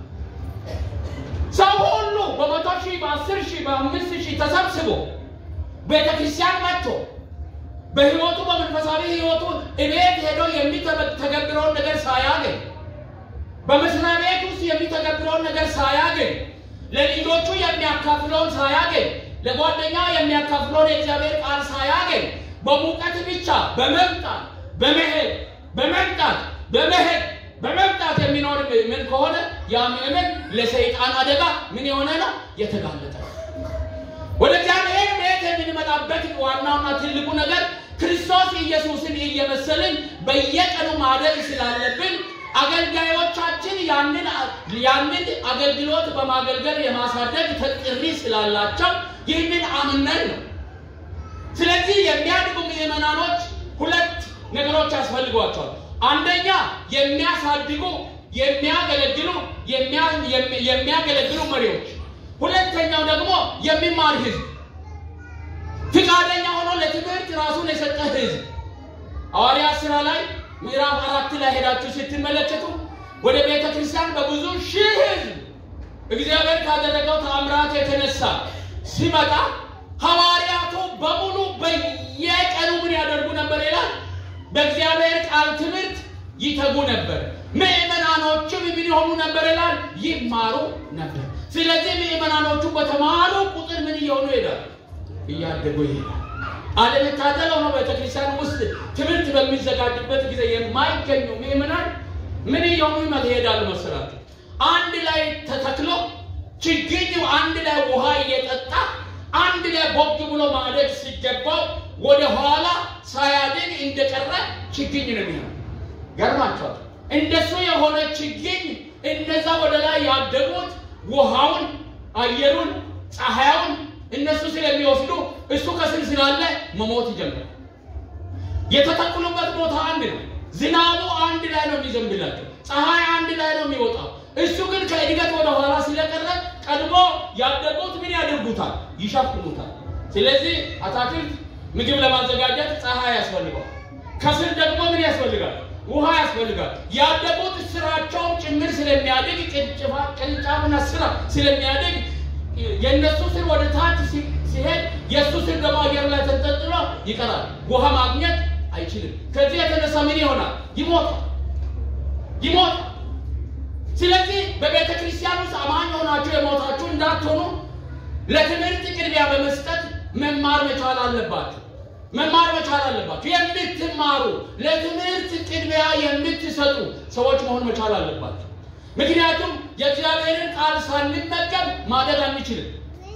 ሰው ሁሉ በመቶ ሺህ በአስር ሺህ በአምስት ሺህ ተሰብስቦ ቤተ ክርስቲያን መጥቶ በህይወቱ በመንፈሳዊ ህይወቱ እቤት ሄዶ የሚተገብረውን ነገር ሳያገኝ በመስሪያ ቤት ውስጥ የሚተገብረውን ነገር ሳያገኝ ለልጆቹ የሚያካፍለውን ሳያገኝ ለጓደኛው የሚያካፍለውን የእግዚአብሔር ቃል ሳያገኝ በሙቀት ብቻ በመምጣት በመሄድ በመምጣት በመሄድ በመምጣት የሚኖር ምን ከሆነ ያ ምእመን ለሰይጣን አደጋ ምን የሆነ ነው የተጋለጠ ወደ እግዚአብሔር ቤት የምንመጣበት ዋናውና ትልቁ ነገር ክርስቶስ ኢየሱስን እየመሰልን በየቀኑ ማደግ ስላለብን አገልጋዮቻችን ያንን ያንን አገልግሎት በማገልገል የማሳደግ ጥሪ ስላላቸው ይህንን አምነን ነው። ስለዚህ የሚያድጉ ምዕመናኖች ሁለት ነገሮች ያስፈልጓቸዋል። አንደኛ የሚያሳድጉ የሚያገለግሉ የሚያገለግሉ መሪዎች፣ ሁለተኛው ደግሞ የሚማር ህዝብ፣ ፍቃደኛ ሆኖ ለትምህርት ራሱን የሰጠ ህዝብ። ሐዋርያት ሥራ ላይ ምዕራፍ አራት ላይ ሄዳችሁ ስትመለከቱ ወደ ቤተ ክርስቲያን በብዙ ሺህ ህዝብ እግዚአብሔር ካደረገው ተአምራት የተነሳ ሲመጣ ሐዋርያቱ በሙሉ በየቀኑ ምን ያደርጉ ነበር ይላል? በእግዚአብሔር ቃል ትምህርት ይተጉ ነበር። ምዕመናኖችም ምን ይሆኑ ነበር ይላል? ይማሩ ነበር። ስለዚህ ምዕመናኖቹ በተማሩ ቁጥር ምን እየሆኑ ይሄዳል? እያደጉ ይሄዳል። አለመታደል ሆኖ ቤተክርስቲያን ውስጥ ትምህርት በሚዘጋጅበት ጊዜ የማይገኙ ምዕመናን ምን እየሆኑ ይሄዳሉ መሰላችሁ? አንድ ላይ ተተክሎ ችግኙ አንድ ላይ ውሃ እየጠጣ አንድ ላይ ቦግ ብሎ ማደግ ሲገባው ወደ ኋላ ሳያድግ እንደቀረ ችግኝ ነው የሚሆነው። ገርማቸዋል። እንደሱ የሆነ ችግኝ እነዛ ወደ ላይ ያደጉት ውሃውን፣ አየሩን፣ ፀሐያውን እነሱ ስለሚወስዱ እሱ ከስር ስላለ መሞት ይጀምራል። የተተክሉበት ቦታ አንድ ነው። ዝናቡ አንድ ላይ ነው የሚዘንብላቸው። ፀሐይ አንድ ላይ ነው የሚወጣው። እሱ ግን ከእድገት ወደ ኋላ ስለቀረ ቀድሞ ያደጉት ምን ያደርጉታል? ይሸፍኑታል። ስለዚህ አታክልት ምግብ ለማዘጋጀት ፀሐይ ያስፈልገዋል። ከስር ደግሞ ምን ያስፈልጋል? ውሃ ያስፈልጋል። ያደጉት ስራቸውን ጭምር ስለሚያድግ ቅርንጫፍና ስራ ስለሚያድግ የእነሱ ስር ወደ ታች ሲሄድ የእሱ ስር ደግሞ አየር ላይ ተንጠልጥሎ ይቀራል። ውሃ ማግኘት አይችልም። ከዚህ የተነሳ ምን ይሆናል? ይሞታል፣ ይሞታል። ስለዚህ በቤተ ክርስቲያን ውስጥ አማኝ ሆናችሁ የሞታችሁ እንዳትሆኑ ለትምህርት ቅድሚያ በመስጠት መማር መቻል አለባችሁ። መማር መቻል አለባችሁ። የምትማሩ ለትምህርት ቅድሚያ የምትሰጡ ሰዎች መሆን መቻል አለባችሁ። ምክንያቱም የእግዚአብሔርን ቃል ሳንመገብ ማደግ አንችልም፣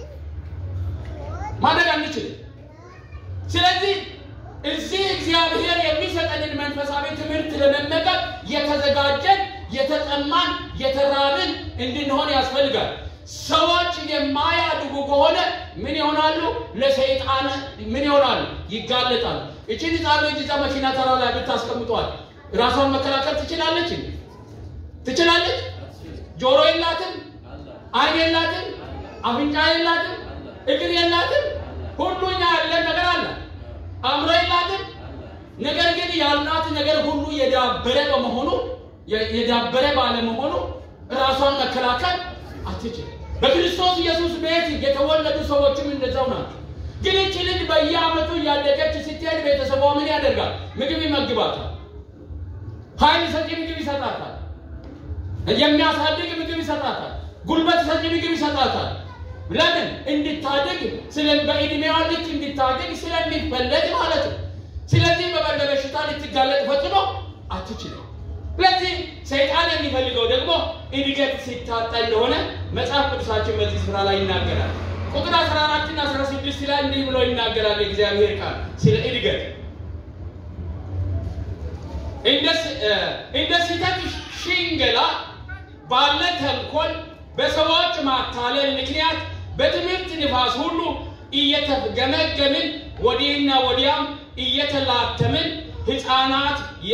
ማደግ አንችልም። ስለዚህ እዚህ እግዚአብሔር የሚሰጠንን መንፈሳዊ ትምህርት ለመመገብ የተዘጋጀን የተጠማን የተራብን እንድንሆን ያስፈልጋል። ሰዎች የማያድጉ ከሆነ ምን ይሆናሉ? ለሰይጣን ምን ይሆናሉ? ይጋለጣሉ። እችን ህፃን ልጅ እዛ መኪና ተራ ላይ ብታስቀምጧል ራሷን መከላከል ትችላለች? ትችላለች? ጆሮ የላትም፣ አይን የላትም፣ አፍንጫ የላትም፣ እግር የላትም። ሁሉ እኛ ያለን ነገር አለ። አእምሮ የላትም። ነገር ግን ያልናት ነገር ሁሉ የዳበረ በመሆኑ የዳበረ ባለመሆኑ ራሷን መከላከል አትችልም። በክርስቶስ ኢየሱስ ቤት የተወለዱ ሰዎችም እንደዛው ናቸው። ግን እቺ ልጅ በየዓመቱ እያደገች ስትሄድ ቤተሰቧ ምን ያደርጋል? ምግብ ይመግባታል። ኃይል ሰጪ ምግብ ይሰጣታል። የሚያሳድግ ምግብ ይሰጣታል። ጉልበት ሰጪ ምግብ ይሰጣታል። ለምን? እንድታድግ በእድሜዋ ልክ እንድታድግ ስለሚፈለግ ማለት ነው። ስለዚህ በበሽታ ልትጋለጥ ፈጽሞ አትችልም። ስለዚህ ሰይጣን የሚፈልገው ደግሞ እድገት ሲታጣ እንደሆነ መጽሐፍ ቅዱሳችን በዚህ ስፍራ ላይ ይናገራል። ቁጥር 14 እና 16 ላይ እንዲህ ብሎ ይናገራል የእግዚአብሔር ቃል ስለ እድገት እንደ ስህተት ሽንገላ ባለ ተንኮል በሰዎች ማታለል ምክንያት በትምህርት ንፋስ ሁሉ እየተገመገምን ወዲህና ወዲያም እየተላተምን ህፃናት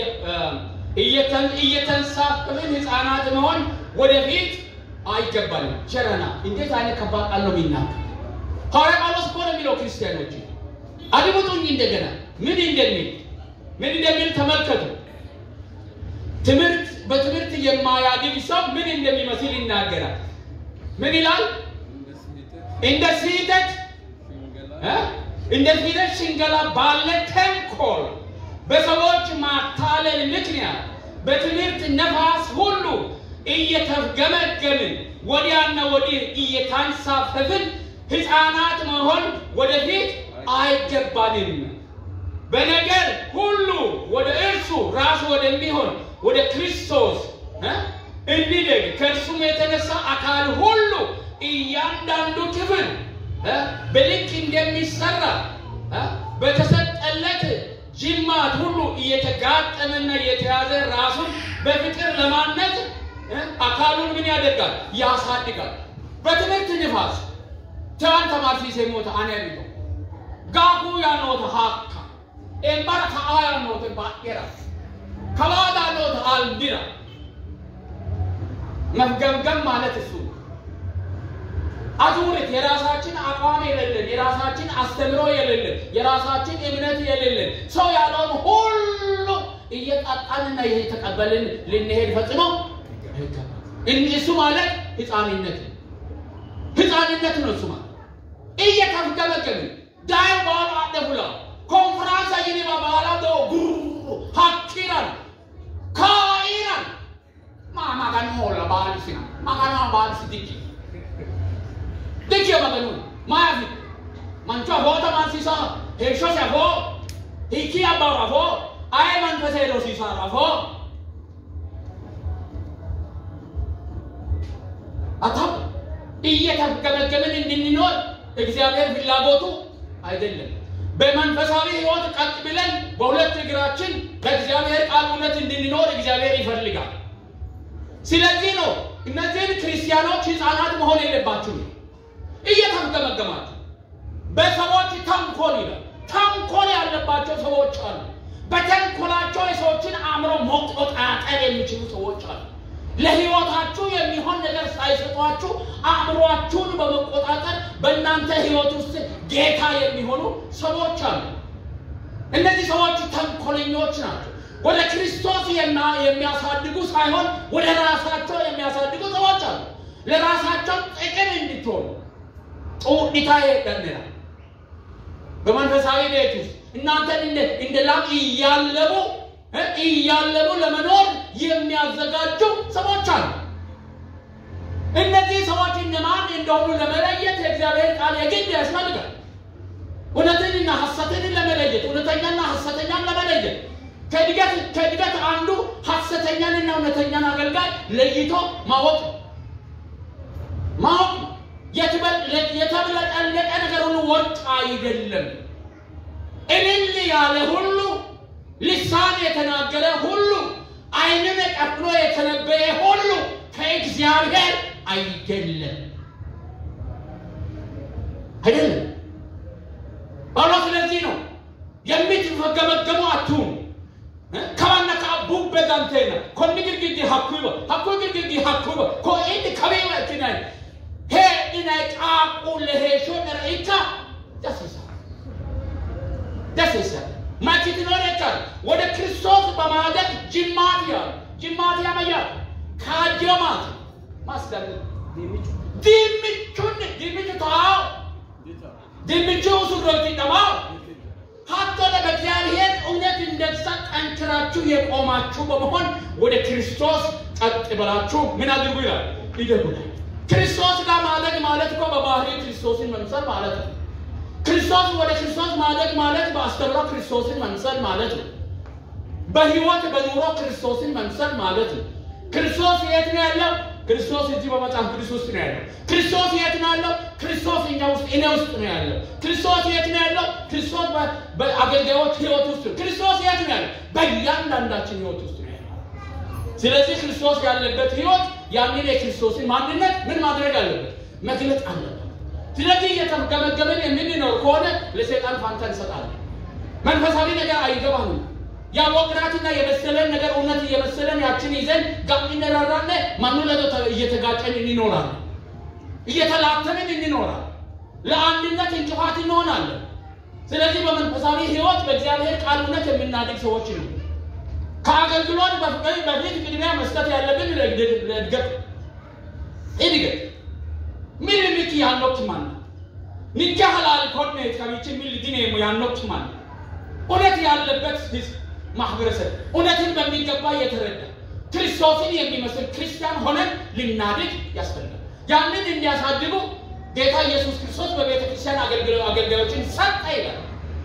እየተንሳፈፍን ህፃናት መሆን ወደፊት አይገባንም። ቸረና እንዴት አይነት ከባድ ቃል ነው የሚናገር ሐዋርያ ጳውሎስ እኮ ነው የሚለው ክርስቲያኖች አድምጡኝ እንደገና ምን እንደሚል ምን እንደሚል ተመልከቱ። ትምህርት በትምህርት የማያድግ ሰው ምን እንደሚመስል ይናገራል። ምን ይላል? እንደ ስህተት እንደ ስህተት ሽንገላ ባለ ተንኮል በሰዎች ማታለል ምክንያት በትምህርት ነፋስ ሁሉ እየተገመገምን ወዲያና ወዲህ እየታንሳፈፍን ሕፃናት መሆን ወደፊት አይገባንም። በነገር ሁሉ ወደ እርሱ ራሱ ወደሚሆን ወደ ክርስቶስ እንዲደግ ከእርሱም የተነሳ አካል ሁሉ እያንዳንዱ ክፍል በልክ እንደሚሰራ በተሰጠለት ጅማት ሁሉ እየተጋጠመና እየተያዘ ራሱን በፍቅር ለማነጽ እ፣ አካሉን ምን ያደርጋል? ያሳድጋል። በትምህርት ንፋስ ቻን ተማርሲሴ ሞተ አነሪቶ ጋጉ ያኖተ ሀካ ኤምባራ ከአ ያኖተ ባቄራ ከባዳ ኖተ አልዲራ መፍገምገም ማለት እሱ ነው። አዙሪት የራሳችን አቋም የሌለን የራሳችን አስተምሮ የሌለን የራሳችን እምነት የሌለን ሰው ያለውን ሁሉ እየጣጣንና እየተቀበልን ልንሄድ ፈጽሞ አይገባም። እን- እሱ ማለት ህፃንነት ነው። ህፃንነት ነው እሱ ማለት እየተፍገመገምን ዳይ በኋላ አደቡላ ኮንፈራንስ አይኔ በኋላ ዶ ጉሩ ሀኪራን ካኢራን ማማጋን ሞላ ባልሲ ማጋና ባልሲ ዲኪ ዲኪ ማጋኑ ማያፊ ማንቹ አቦታ ማንሲሳ ሄሾ ሲያፎ ሂኪ አባራፎ አይ መንፈሴ ዶ ሲሳራፎ አታም እየተገመገምን እንድንኖር እግዚአብሔር ፍላጎቱ አይደለም። በመንፈሳዊ ህይወት ቀጥ ብለን በሁለት እግራችን በእግዚአብሔር ቃል እውነት እንድንኖር እግዚአብሔር ይፈልጋል። ስለዚህ ነው እነዚህን ክርስቲያኖች ህፃናት መሆን የለባችሁም። እየተገመገማችሁ በሰዎች ተንኮል ይላል። ተንኮል ያለባቸው ሰዎች አሉ። በተንኮላቸው የሰዎችን አእምሮ መቆጣጠር የሚችሉ ሰዎች አሉ። ለህይወታችሁ የሚሆን ነገር ሳይሰጧችሁ አእምሯችሁን በመቆጣጠር በእናንተ ህይወት ውስጥ ጌታ የሚሆኑ ሰዎች አሉ። እነዚህ ሰዎች ተንኮለኞች ናቸው። ወደ ክርስቶስ የማ- የሚያሳድጉ ሳይሆን ወደ ራሳቸው የሚያሳድጉ ሰዎች አሉ። ለራሳቸው ጥቅም እንድትሆኑ ጡኒታ ይደንራል። በመንፈሳዊ ቤት ውስጥ እናንተን እንደ እንደ ላም እያለቡ እ እያለቡ ለመኖር የሚያዘጋጁ ሰዎች አሉ። እነዚህ ሰዎች እነማን እንደሆኑ ለመለየት የእግዚአብሔር ቃል የግድ ያስፈልጋል። እውነትንና ሐሰትን ለመለየት እውነተኛና ሐሰተኛን ለመለየት ከእድገት ከእድገት አንዱ ሐሰተኛንና እውነተኛን አገልጋይ ለይቶ ማወቅ ነው። ማወቅ ነው። የትበል- የተብለጠለቀ ነገር ሁሉ ወርቅ አይደለም። እልል ያለ ሁሉ ልሳን የተናገረ ሁሉ ዓይንን ቀፍሎ የተነበየ ሁሉ ከእግዚአብሔር አይደለም አይደለም። ጳውሎስ ስለዚህ ነው የምትገመገሙ አትሁኑ ከዋና ከአቡ በዛንቴና ኮኒ ግርግዲ ሀኩበ ሀኩ ግርግዲ ሀኩበ ኮኢድ ከቤወትናይ ሄ ኢናይ ቃቁ ለሄሾ ነረኢካ ደስ ይላል ደስ ይላል ማኪት ኖረቻል ወደ ክርስቶስ በማደግ ጅማት ያሉ ጅማት ያመያል ካጀማት ማስደር ድምቹን ድምቹ ተዋው ድምቹ ሱሮቲ ደማው ሀቶ በእግዚአብሔር እውነት እንደዛ ጠንክራችሁ የቆማችሁ በመሆን ወደ ክርስቶስ ቀጥ ብላችሁ ምን አድርጉ ይላል ይደጉ ክርስቶስ ጋር ማደግ ማለት እኮ በባህሪ ክርስቶስን መምሰል ማለት ነው። ክርስቶስ ወደ ክርስቶስ ማደግ ማለት በአስተምሮ ክርስቶስን መምሰል ማለት ነው። በህይወት በኑሮ ክርስቶስን መምሰል ማለት ነው። ክርስቶስ የት ነው ያለው? ክርስቶስ እዚህ በመጽሐፍ ቅዱስ ውስጥ ነው ያለው። ክርስቶስ የት ነው ያለው? ክርስቶስ እኛ ውስጥ እኔ ውስጥ ነው ያለው። ክርስቶስ የት ነው ያለው? ክርስቶስ በ- በአገልጋዮች ህይወት ውስጥ ነው። ክርስቶስ የት ነው ያለው? በእያንዳንዳችን ህይወት ውስጥ ነው ያለው። ስለዚህ ክርስቶስ ያለበት ህይወት ያንን የክርስቶስን ማንነት ምን ማድረግ አለበት? መግለጥ አለበት። ስለዚህ እየተገመገመን የምንኖር ከሆነ ለሰይጣን ፋንታ እንሰጣለን። መንፈሳዊ ነገር አይገባንም። ያወቅናትና የመሰለን ነገር እውነት እየመሰለን ያችን ይዘን ጋር እንራራለን። ማኑ ለቶ እየተጋጨን እንኖራለን፣ እየተላተምን እንኖራለን። ለአንድነት እንቅፋት እንሆናለን። ስለዚህ በመንፈሳዊ ህይወት በእግዚአብሔር ቃል እውነት የምናድግ ሰዎች ነው። ከአገልግሎት በፊት በፊት ቅድሚያ መስጠት ያለብን ለእድገት ለእድገት እድገት ምን ልክ ያኖክ ማን ንጃ ሀላል ኮርኔት ከሚችን ምን ልድኔ ያኖክ ማን እውነት ያለበት ህዝብ ማህበረሰብ እውነትን በሚገባ እየተረዳ ክርስቶስን የሚመስል ክርስቲያን ሆነን ልናድግ ያስፈልጋል። ያንን እንዲያሳድጉ ጌታ ኢየሱስ ክርስቶስ በቤተ ክርስቲያን አገልግሎ- አገልጋዮችን ሰጠ ይላል።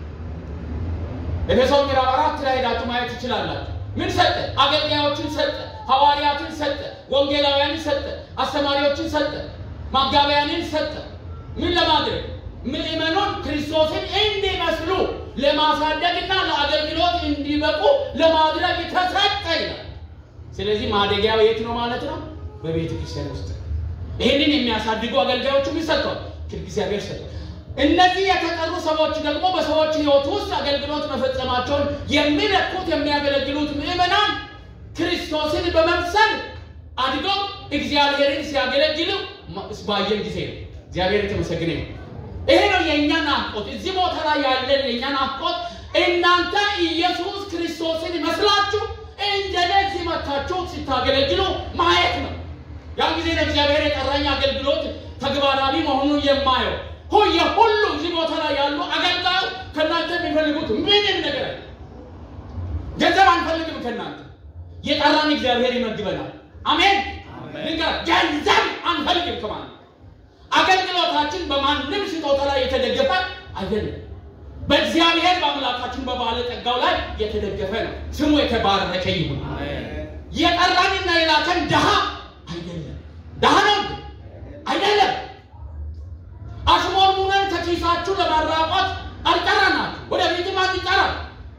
ኤፌሶን ምዕራፍ አራት ላይ ሄዳችሁ ማየት ትችላላችሁ። ምን ሰጠ? አገልጋዮችን ሰጠ፣ ሐዋርያትን ሰጠ፣ ወንጌላውያንን ሰጠ፣ አስተማሪዎችን ሰጠ፣ ማጋቢያንን ሰጠ። ምን ለማድረግ ምእመኑን ክርስቶስን እንዲመስሉ ለማሳደግና ለአገልግሎት እንዲበቁ ለማድረግ ተሰጠ ይላል። ስለዚህ ማደጊያው የት ነው ማለት ነው? በቤተ ክርስቲያን ውስጥ ነው። ይህንን የሚያሳድጉ አገልጋዮችም ይሰጠዋል፣ እግዚአብሔር ሰጥቷል። እነዚህ የተጠሩ ሰዎች ደግሞ በሰዎች ሕይወት ውስጥ አገልግሎት መፈጸማቸውን የሚለኩት የሚያገለግሉት ምዕመናን ክርስቶስን በመምሰል አድገው እግዚአብሔርን ሲያገለግሉ ባየን ጊዜ ነው። እግዚአብሔር የተመሰገነ ነው። ይሄ ነው የእኛ ናፍቆት። እዚህ ቦታ ላይ ያለን የእኛ ናፍቆት እናንተ ኢየሱስ ክርስቶስን ይመስላችሁ እንደዚህ መታችሁ ስታገለግሉ ማየት ነው። ያን ጊዜ ነው እግዚአብሔር የጠራኝ አገልግሎት ተግባራዊ መሆኑን የማየው። ሁየ ሁሉ እዚህ ቦታ ላይ ያሉ አገልጋዮች ከእናንተ የሚፈልጉት ምንም ነገር አለ። ገንዘብ አንፈልግም ከእናንተ የጠራን እግዚአብሔር ይመግበናል። አሜን። ንገር ገንዘብ አንፈልግም ከማለት አገልግሎታችን በማንም ስጦታ ላይ የተደገፈ አይደለም። በእግዚአብሔር በአምላካችን በባለጠጋው ላይ የተደገፈ ነው። ስሙ የተባረከ ይሁን። የጠራንና የላከን ድሃ አይደለም። ድሃ ነው እንዴ? አይደለም። አሽሞንሙነን ከኪሳችሁ ለማራቆት አልጠራናችሁ። ወደፊትም አንጠራም።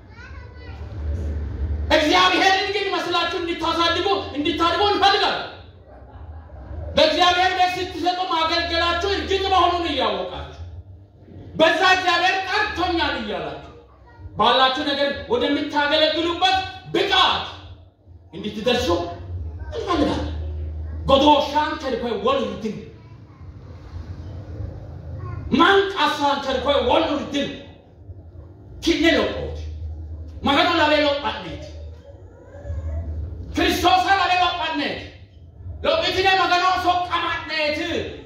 እግዚአብሔርን ግን መስላችሁ እንድታሳድጉ እንድታድጉ እንፈልጋለን። በእግዚአብሔር ቤት ስትሰጡ ማገልገላችሁ እርግጥ መሆኑን እያወቃችሁ በዛ እግዚአብሔር ጠርቶኛል እያላችሁ ባላችሁ ነገር ወደምታገለግሉበት ብቃት እንድትደርሱ እንፈልጋለን። ጎዶሻን ከልኮይ ወልድን ማንቃሳን ከልኮይ ወልድን ኪነ ሎቆት መገኖ ለቤ ሎጳኔት ክርስቶሳ ለቤ ሎጳኔት ሎጲትኔ መገኖ ሶቀማኔት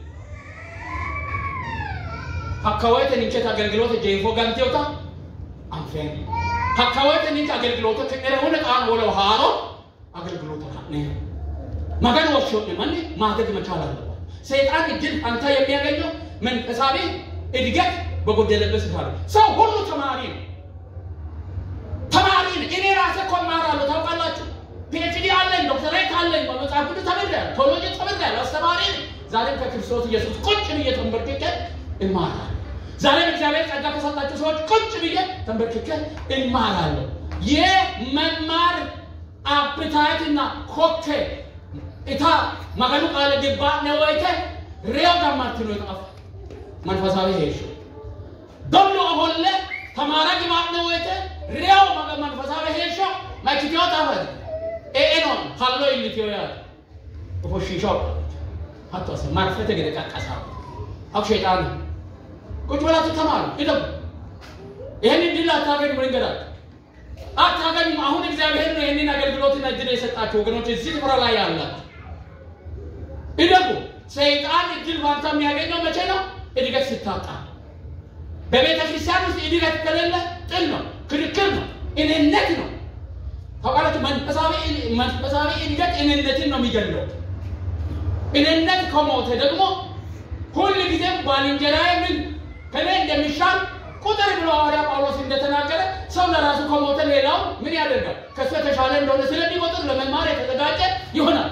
Hakkaawwan ninchet aገልግሎት ጄፎ ጋንቴውታ አንፌን hakkaawwan ninch aገልግሎት ከደረሁን ቃን ወለው ሃሮ አገልግሎት ካነ መገን ወሾ ማን ማደግ መቻል አለበት። ሰይጣን እድል አንተ የሚያገኘው መንፈሳዊ እድገት በጎደለበት ስፍራ ነው። ሰው ሁሉ ተማሪ ነው። ተማሪ ነው። እኔ ራሴ እኮ እማራለሁ ታውቃላችሁ። ፒኤችዲ አለኝ፣ ዶክተሬት አለኝ፣ በመጽሐፍ ቅዱስ ተምሬያለሁ፣ ቴዎሎጂ ተምሬያለሁ፣ አስተማሪ ነኝ። ዛሬም ከክርስቶስ ኢየሱስ ቁጭ ብዬ ተንበርክኬ እማራለሁ። ዛሬም እግዚአብሔር ጸጋ ከሰጣችሁ ሰዎች ቁጭ ብዬ ተንበርክኬ እማራለሁ። የመማር አፕታይትና ኮኬ እታ መገኑ ቃለ ግባ ነወይተ ሬው ጋማት ነው የጠፋ መንፈሳዊ ሄሾ ዶሎ ሆለ ተማራ ግባት ነወይተ ሬው መገ መንፈሳዊ ሄሾ ማይክቲዮ ታፈት ኤኤኖ ሀሎ ኢሊቲዮ ያ ፎሺሾ ሀቶ ሰ ማርፈተ ገደ ቃቃሳ አክ ሸይጣን ቁጭ ብላችሁ ተማሩ ይደው ይህን ድል አታገኙ መንገዳችሁ አታገኙም። አሁን እግዚአብሔር ነው ይህንን አገልግሎትና እድል የሰጣችሁ ወገኖች፣ እዚህ ስፍራ ላይ ያላችሁ እደጉ። ሰይጣን እድል ፋንታ የሚያገኘው መቼ ነው? እድገት ስታጣ። በቤተ ክርስቲያን ውስጥ እድገት ከሌለ ጥል ነው፣ ክርክር ነው፣ እኔነት ነው። ታውቃላችሁ፣ መንፈሳዊ መንፈሳዊ እድገት እኔነትን ነው የሚገድለው። እኔነት ከሞተ ደግሞ ሁል ጊዜም ባልንጀራዬ ምን ከኔ እንደሚሻል ቁጥር ብሎ ሐዋርያ ጳውሎስ እንደተናገረ ሰው ለራሱ ከሞተ ሌላው ምን ያደርጋል? ከሱ የተሻለ እንደሆነ ስለሚቆጥር ለመማር የተዘጋጀ ይሆናል።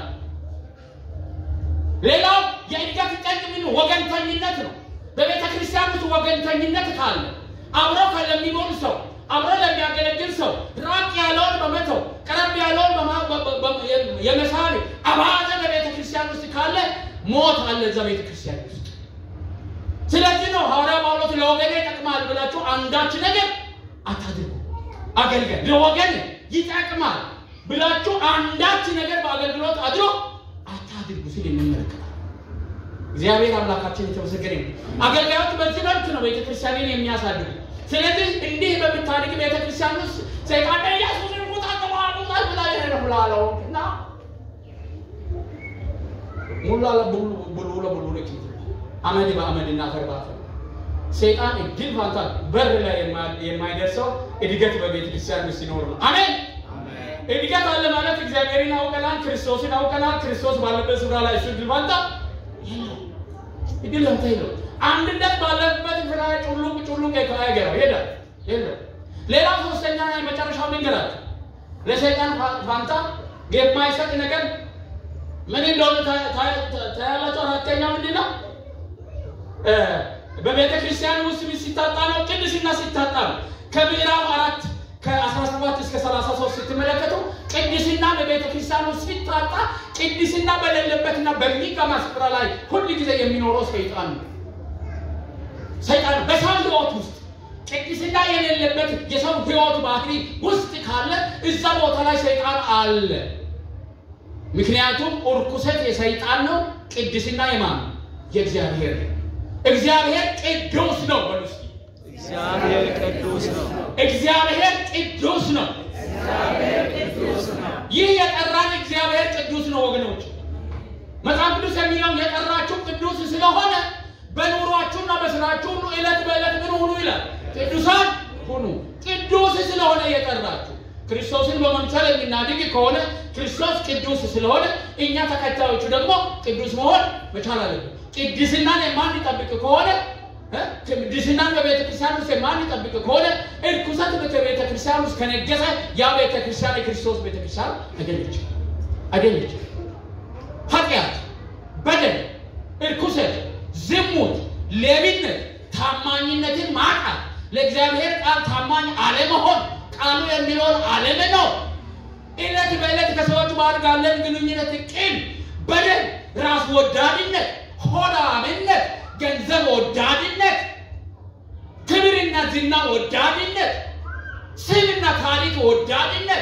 ሌላው የእድገት ጠንቅ ምን ወገንተኝነት ነው። በቤተ ክርስቲያን ውስጥ ወገንተኝነት ካለ አብሮ ለሚኖር ሰው አብሮ ለሚያገለግል ሰው ራቅ ያለውን በመተው ቀረብ ያለውን የመሳብ አባዘ በቤተ ክርስቲያን ውስጥ ካለ ሞት አለ እዛ ቤተ ክርስቲያን ውስጥ። ስለዚህ ነው ሐዋርያ ጳውሎስ ለወገኔ ይጠቅማል ብላችሁ አንዳች ነገር አታድርጉ። አገልገል ለወገን ይጠቅማል ብላችሁ አንዳች ነገር በአገልግሎት አድሮ አታድርጉ ሲል እንመለከታለን። እግዚአብሔር አምላካችን የተመሰገነ ነው። አገልጋዮች በዚህ መልክ ነው ቤተክርስቲያንን የሚያሳድጉ። ስለዚህ እንዲህ በምታድግ ቤተክርስቲያን ውስጥ ሰይጣን ኢየሱስን ሙጣ ተማሙጣ ብላ ይረፍላለው እና ሙላ ለቡሉ ቡሉ ለቡሉ ለኪ አመድ በአመድ እና ተርባፈ ሰይጣን እድል ፋንታ በር ላይ የማይደርሰው እድገት በቤተ ክርስቲያን ውስጥ ሲኖር ነው። አሜን። እድገት አለ ማለት እግዚአብሔርን አውቀናል፣ ክርስቶስን አውቀናል። ክርስቶስ ባለበት ስፍራ ላይ እሱ እድል ፋንታ የለው። እድል ፋንታ የለው። አንድነት ባለበት ስፍራ ላይ ጩሉቅ ጩሉቅ አይገባው ይሄዳል የለው። ሌላ ሶስተኛ የመጨረሻው ልንገራችሁ። ለሰይጣን ፋንታ የማይሰጥ ነገር ምን እንደሆነ ታያላችሁ። አራተኛ ምንድን ነው? በቤተ ክርስቲያን ውስጥ ሲታጣ ነው፣ ቅድስና ሲታጣ ነው። ከምዕራፍ አራት ከ17 እስከ 33 ስትመለከቱ ቅድስና ቅድስና በቤተ ክርስቲያን ውስጥ ሲታጣ ቅድስና በሌለበትና በሚቀማ ስፍራ ላይ ሁል ጊዜ የሚኖረው ሰይጣን ነው። ሰይጣን በሰው ህይወት ውስጥ ቅድስና የሌለበት የሰው ህይወት ባህሪ ውስጥ ካለ እዛ ቦታ ላይ ሰይጣን አለ። ምክንያቱም እርኩሰት የሰይጣን ነው፣ ቅድስና የማን ነው? የእግዚአብሔር ነው። እግዚአብሔር ቅዱስ ነው። በሉ እስኪ እግዚአብሔር ቅዱስ ነው። እግዚአብሔር ቅዱስ ነው። ይህ የጠራን እግዚአብሔር ቅዱስ ነው ወገኖች። መጽሐፍ ቅዱስ የሚለው የጠራችሁ ቅዱስ ስለሆነ በኑሯችሁና በስራችሁ ሁሉ ዕለት በዕለት ምን ሁኑ ይላል? ቅዱሳን ሁኑ። ቅዱስ ስለሆነ የጠራችሁ ክርስቶስን በመምሰል የምናድግ ከሆነ ክርስቶስ ቅዱስ ስለሆነ እኛ ተከታዮቹ ደግሞ ቅዱስ መሆን መቻል አለብን። ቅድስናን የማንጠብቅ ከሆነ እ? ቅድስናን በቤተ ክርስቲያን ውስጥ የማንጠብቅ ከሆነ እርኩሰት በቤተ ክርስቲያን ውስጥ ከነገሰ ያ ቤተ ክርስቲያን የክርስቶስ ቤተ ክርስቲያን አይደለች አይደለች። ኃጢአት፣ በደል፣ እርኩሰት፣ ዝሙት፣ ሌብነት፣ ታማኝነትን ማጣት፣ ለእግዚአብሔር ቃል ታማኝ አለመሆን፣ ቃሉ የሚለውን አለመኖር፣ ዕለት በዕለት ከሰዎች ጋር ያለን ግንኙነት ቅን፣ በደል፣ ራስ ወዳድነት፣ ሆዳምነት፣ ገንዘብ ወዳድነት፣ ክብርና ዝና ወዳድነት፣ ስምና ታሪክ ወዳድነት፣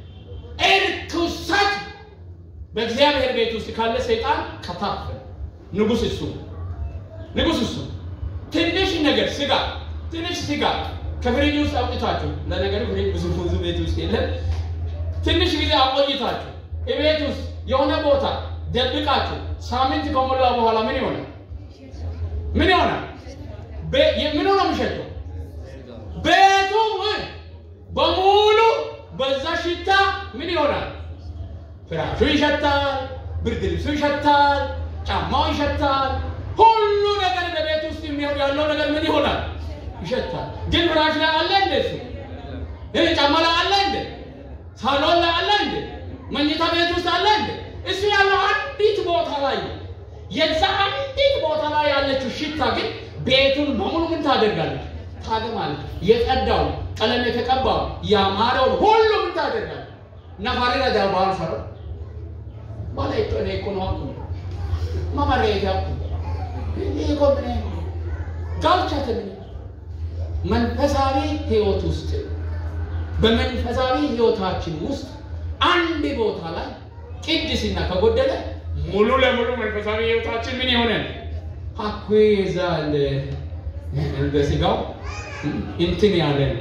እርኩሰት በእግዚአብሔር ቤት ውስጥ ካለ ሰይጣን ከታፈ ንጉሥ እሱ ንጉሥ እሱ ትንሽ ነገር ስጋ ትንሽ ስጋ ከፍሪጅ ውስጥ አውጥታችሁ ለነገሩ ፍሪጅ ብዙ ብዙ ቤት ውስጥ የለም ትንሽ ጊዜ አቆይታችሁ ቤት ውስጥ የሆነ ቦታ ደብቃችሁ ሳምንት ከሞላ በኋላ ምን ይሆናል? ምን ይሆናል? ቤ- ምኑ ነው የሚሸጠው? ቤቱ በሙሉ በዛ ሽታ ምን ይሆናል? ፍራሹ ይሸታል፣ ብርድ ልብሱ ይሸታል፣ ጫማው ይሸታል። ሁሉ ነገር በቤት ውስጥ የሚሆን ያለው ነገር ምን ይሆናል? ይሸታል። ግን ፍራሽ ላይ አለ እንደ እሱ ይህ ጫማ ላይ አለ እንደ ሳሎን ላይ አለ እንደ መኝታ ቤት ውስጥ አለ እንደ እሱ ያለው አንዲት ቦታ ላይ ነው። የዛ አንዲት ቦታ ላይ ያለችው ሽታ ግን ቤቱን በሙሉ ምን ታደርጋለች? ታገማለች። የቀዳው ቀለም የተቀባው ያማረውን ሁሉ ምን ታደርጋለች? ነፋሪ ረዳ ባህል ሰሮ ባላ ይቶኔ እኮ ነው አኩ ማማረ ያኩ ይሄ እኮ ምን ጋብቻ ምን መንፈሳዊ ህይወት ውስጥ በመንፈሳዊ ህይወታችን ውስጥ አንድ ቦታ ላይ ቅድስና ከጎደለ ሙሉ ለሙሉ መንፈሳዊ ህይወታችን ምን የሆነ ሀኩ ይዛል እንደ ስጋው እንትን ያለ ነው።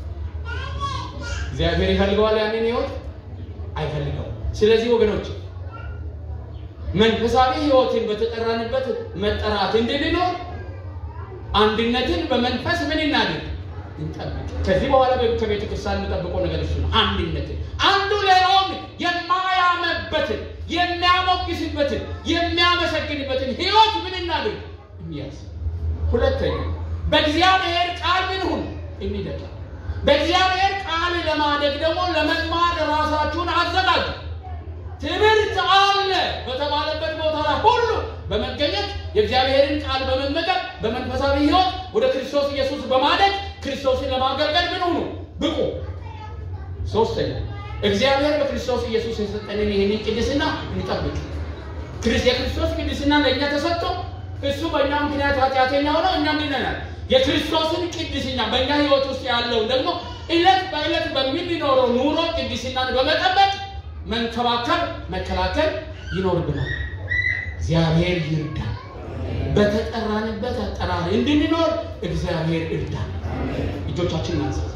እግዚአብሔር ይፈልገዋል ያንን ህይወት አይፈልገው። ስለዚህ ወገኖች መንፈሳዊ ህይወትን በተጠራንበት መጠራት እንድንኖር አንድነትን በመንፈስ ምን እናድርግ እንጠብቅ። ከዚህ በኋላ ከቤተ ክርስቲያን የምጠብቀው ነገር እሱ ነው። አንድነትን አንዱ ሌላውን የማያመበትን የሚያሞግስበትን የሚያመሰግንበትን ህይወት ምን እናድርግ እንያዝ። ሁለተኛ በእግዚአብሔር ቃል ምን ሁን የሚደቃ በእግዚአብሔር ቃል ለማደግ ደግሞ ለመማር ራሳችሁን አዘጋጁ። ትምህርት አለ በተባለበት ቦታ ላይ ሁሉ በመገኘት የእግዚአብሔርን ቃል በመመገብ በመንፈሳዊ ህይወት ወደ ክርስቶስ ኢየሱስ በማደግ ክርስቶስን ለማገልገል ምን ሁኑ ብቁ። ሶስተኛ እግዚአብሔር በክርስቶስ ኢየሱስ የሰጠንን ይህንን ቅድስና እንጠብቅ። ክርስ- የክርስቶስ ቅድስና ለእኛ ተሰጥቶ እሱ በእኛ ምክንያት ኃጢአተኛ ሆነው እኛ ምንነናል። የክርስቶስን ቅድስና በእኛ ህይወት ውስጥ ያለውን ደግሞ ዕለት በዕለት በምንኖረው ኑሮ ቅድስናን በመጠበቅ መንከባከብ፣ መከላከል ይኖርብናል። እግዚአብሔር ይርዳል። በተጠራንበት አጠራር እንድንኖር እግዚአብሔር ይርዳል። እጆቻችን እናንሳለን።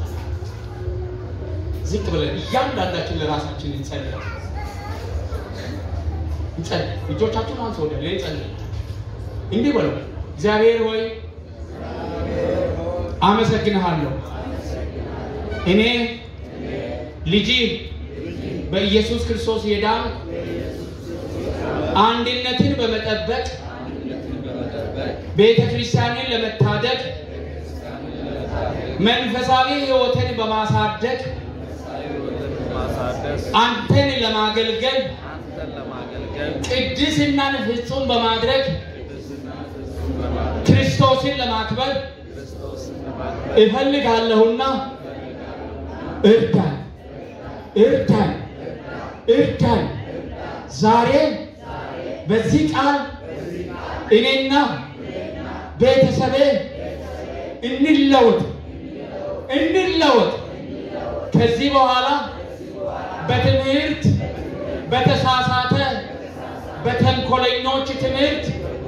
ዝቅ ብለን እያንዳንዳችን ለራሳችን እንጸልይ። እንጸልይ። እጆቻችን አንሶ ወደ ላይ እንጸልይ። እንዲህ በለው፣ እግዚአብሔር ሆይ አመሰግንሃለሁ። እኔ ልጅ በኢየሱስ ክርስቶስ የዳን አንድነትን በመጠበቅ ቤተ ክርስቲያንን ለመታደግ መንፈሳዊ ሕይወትን በማሳደግ ማሳደስ አንተን ለማገልገል አንተን ለማገልገል ቅድስናን ፍጹም በማድረግ ቅድስናን ፍጹም በማድረግ ክርስቶስን ለማክበር ክርስቶስን ለማክበር እፈልጋለሁና እርዳን እርዳን እርዳኝ። ዛሬ በዚህ ቃል እኔና ቤተሰቤ እንለወጥ እንለወጥ። ከዚህ በኋላ በትምህርት በተሳሳተ በተንኮለኞች ትምህርት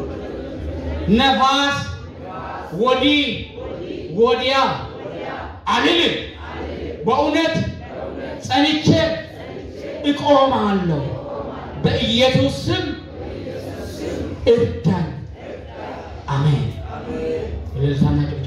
ነፋስ ወዲህ ወዲያ አልልም። በእውነት ጸንቼ እቆማለሁ። በኢየሱስ ስም እርዳኝ። አሜን። እልልታና ጭብጨባ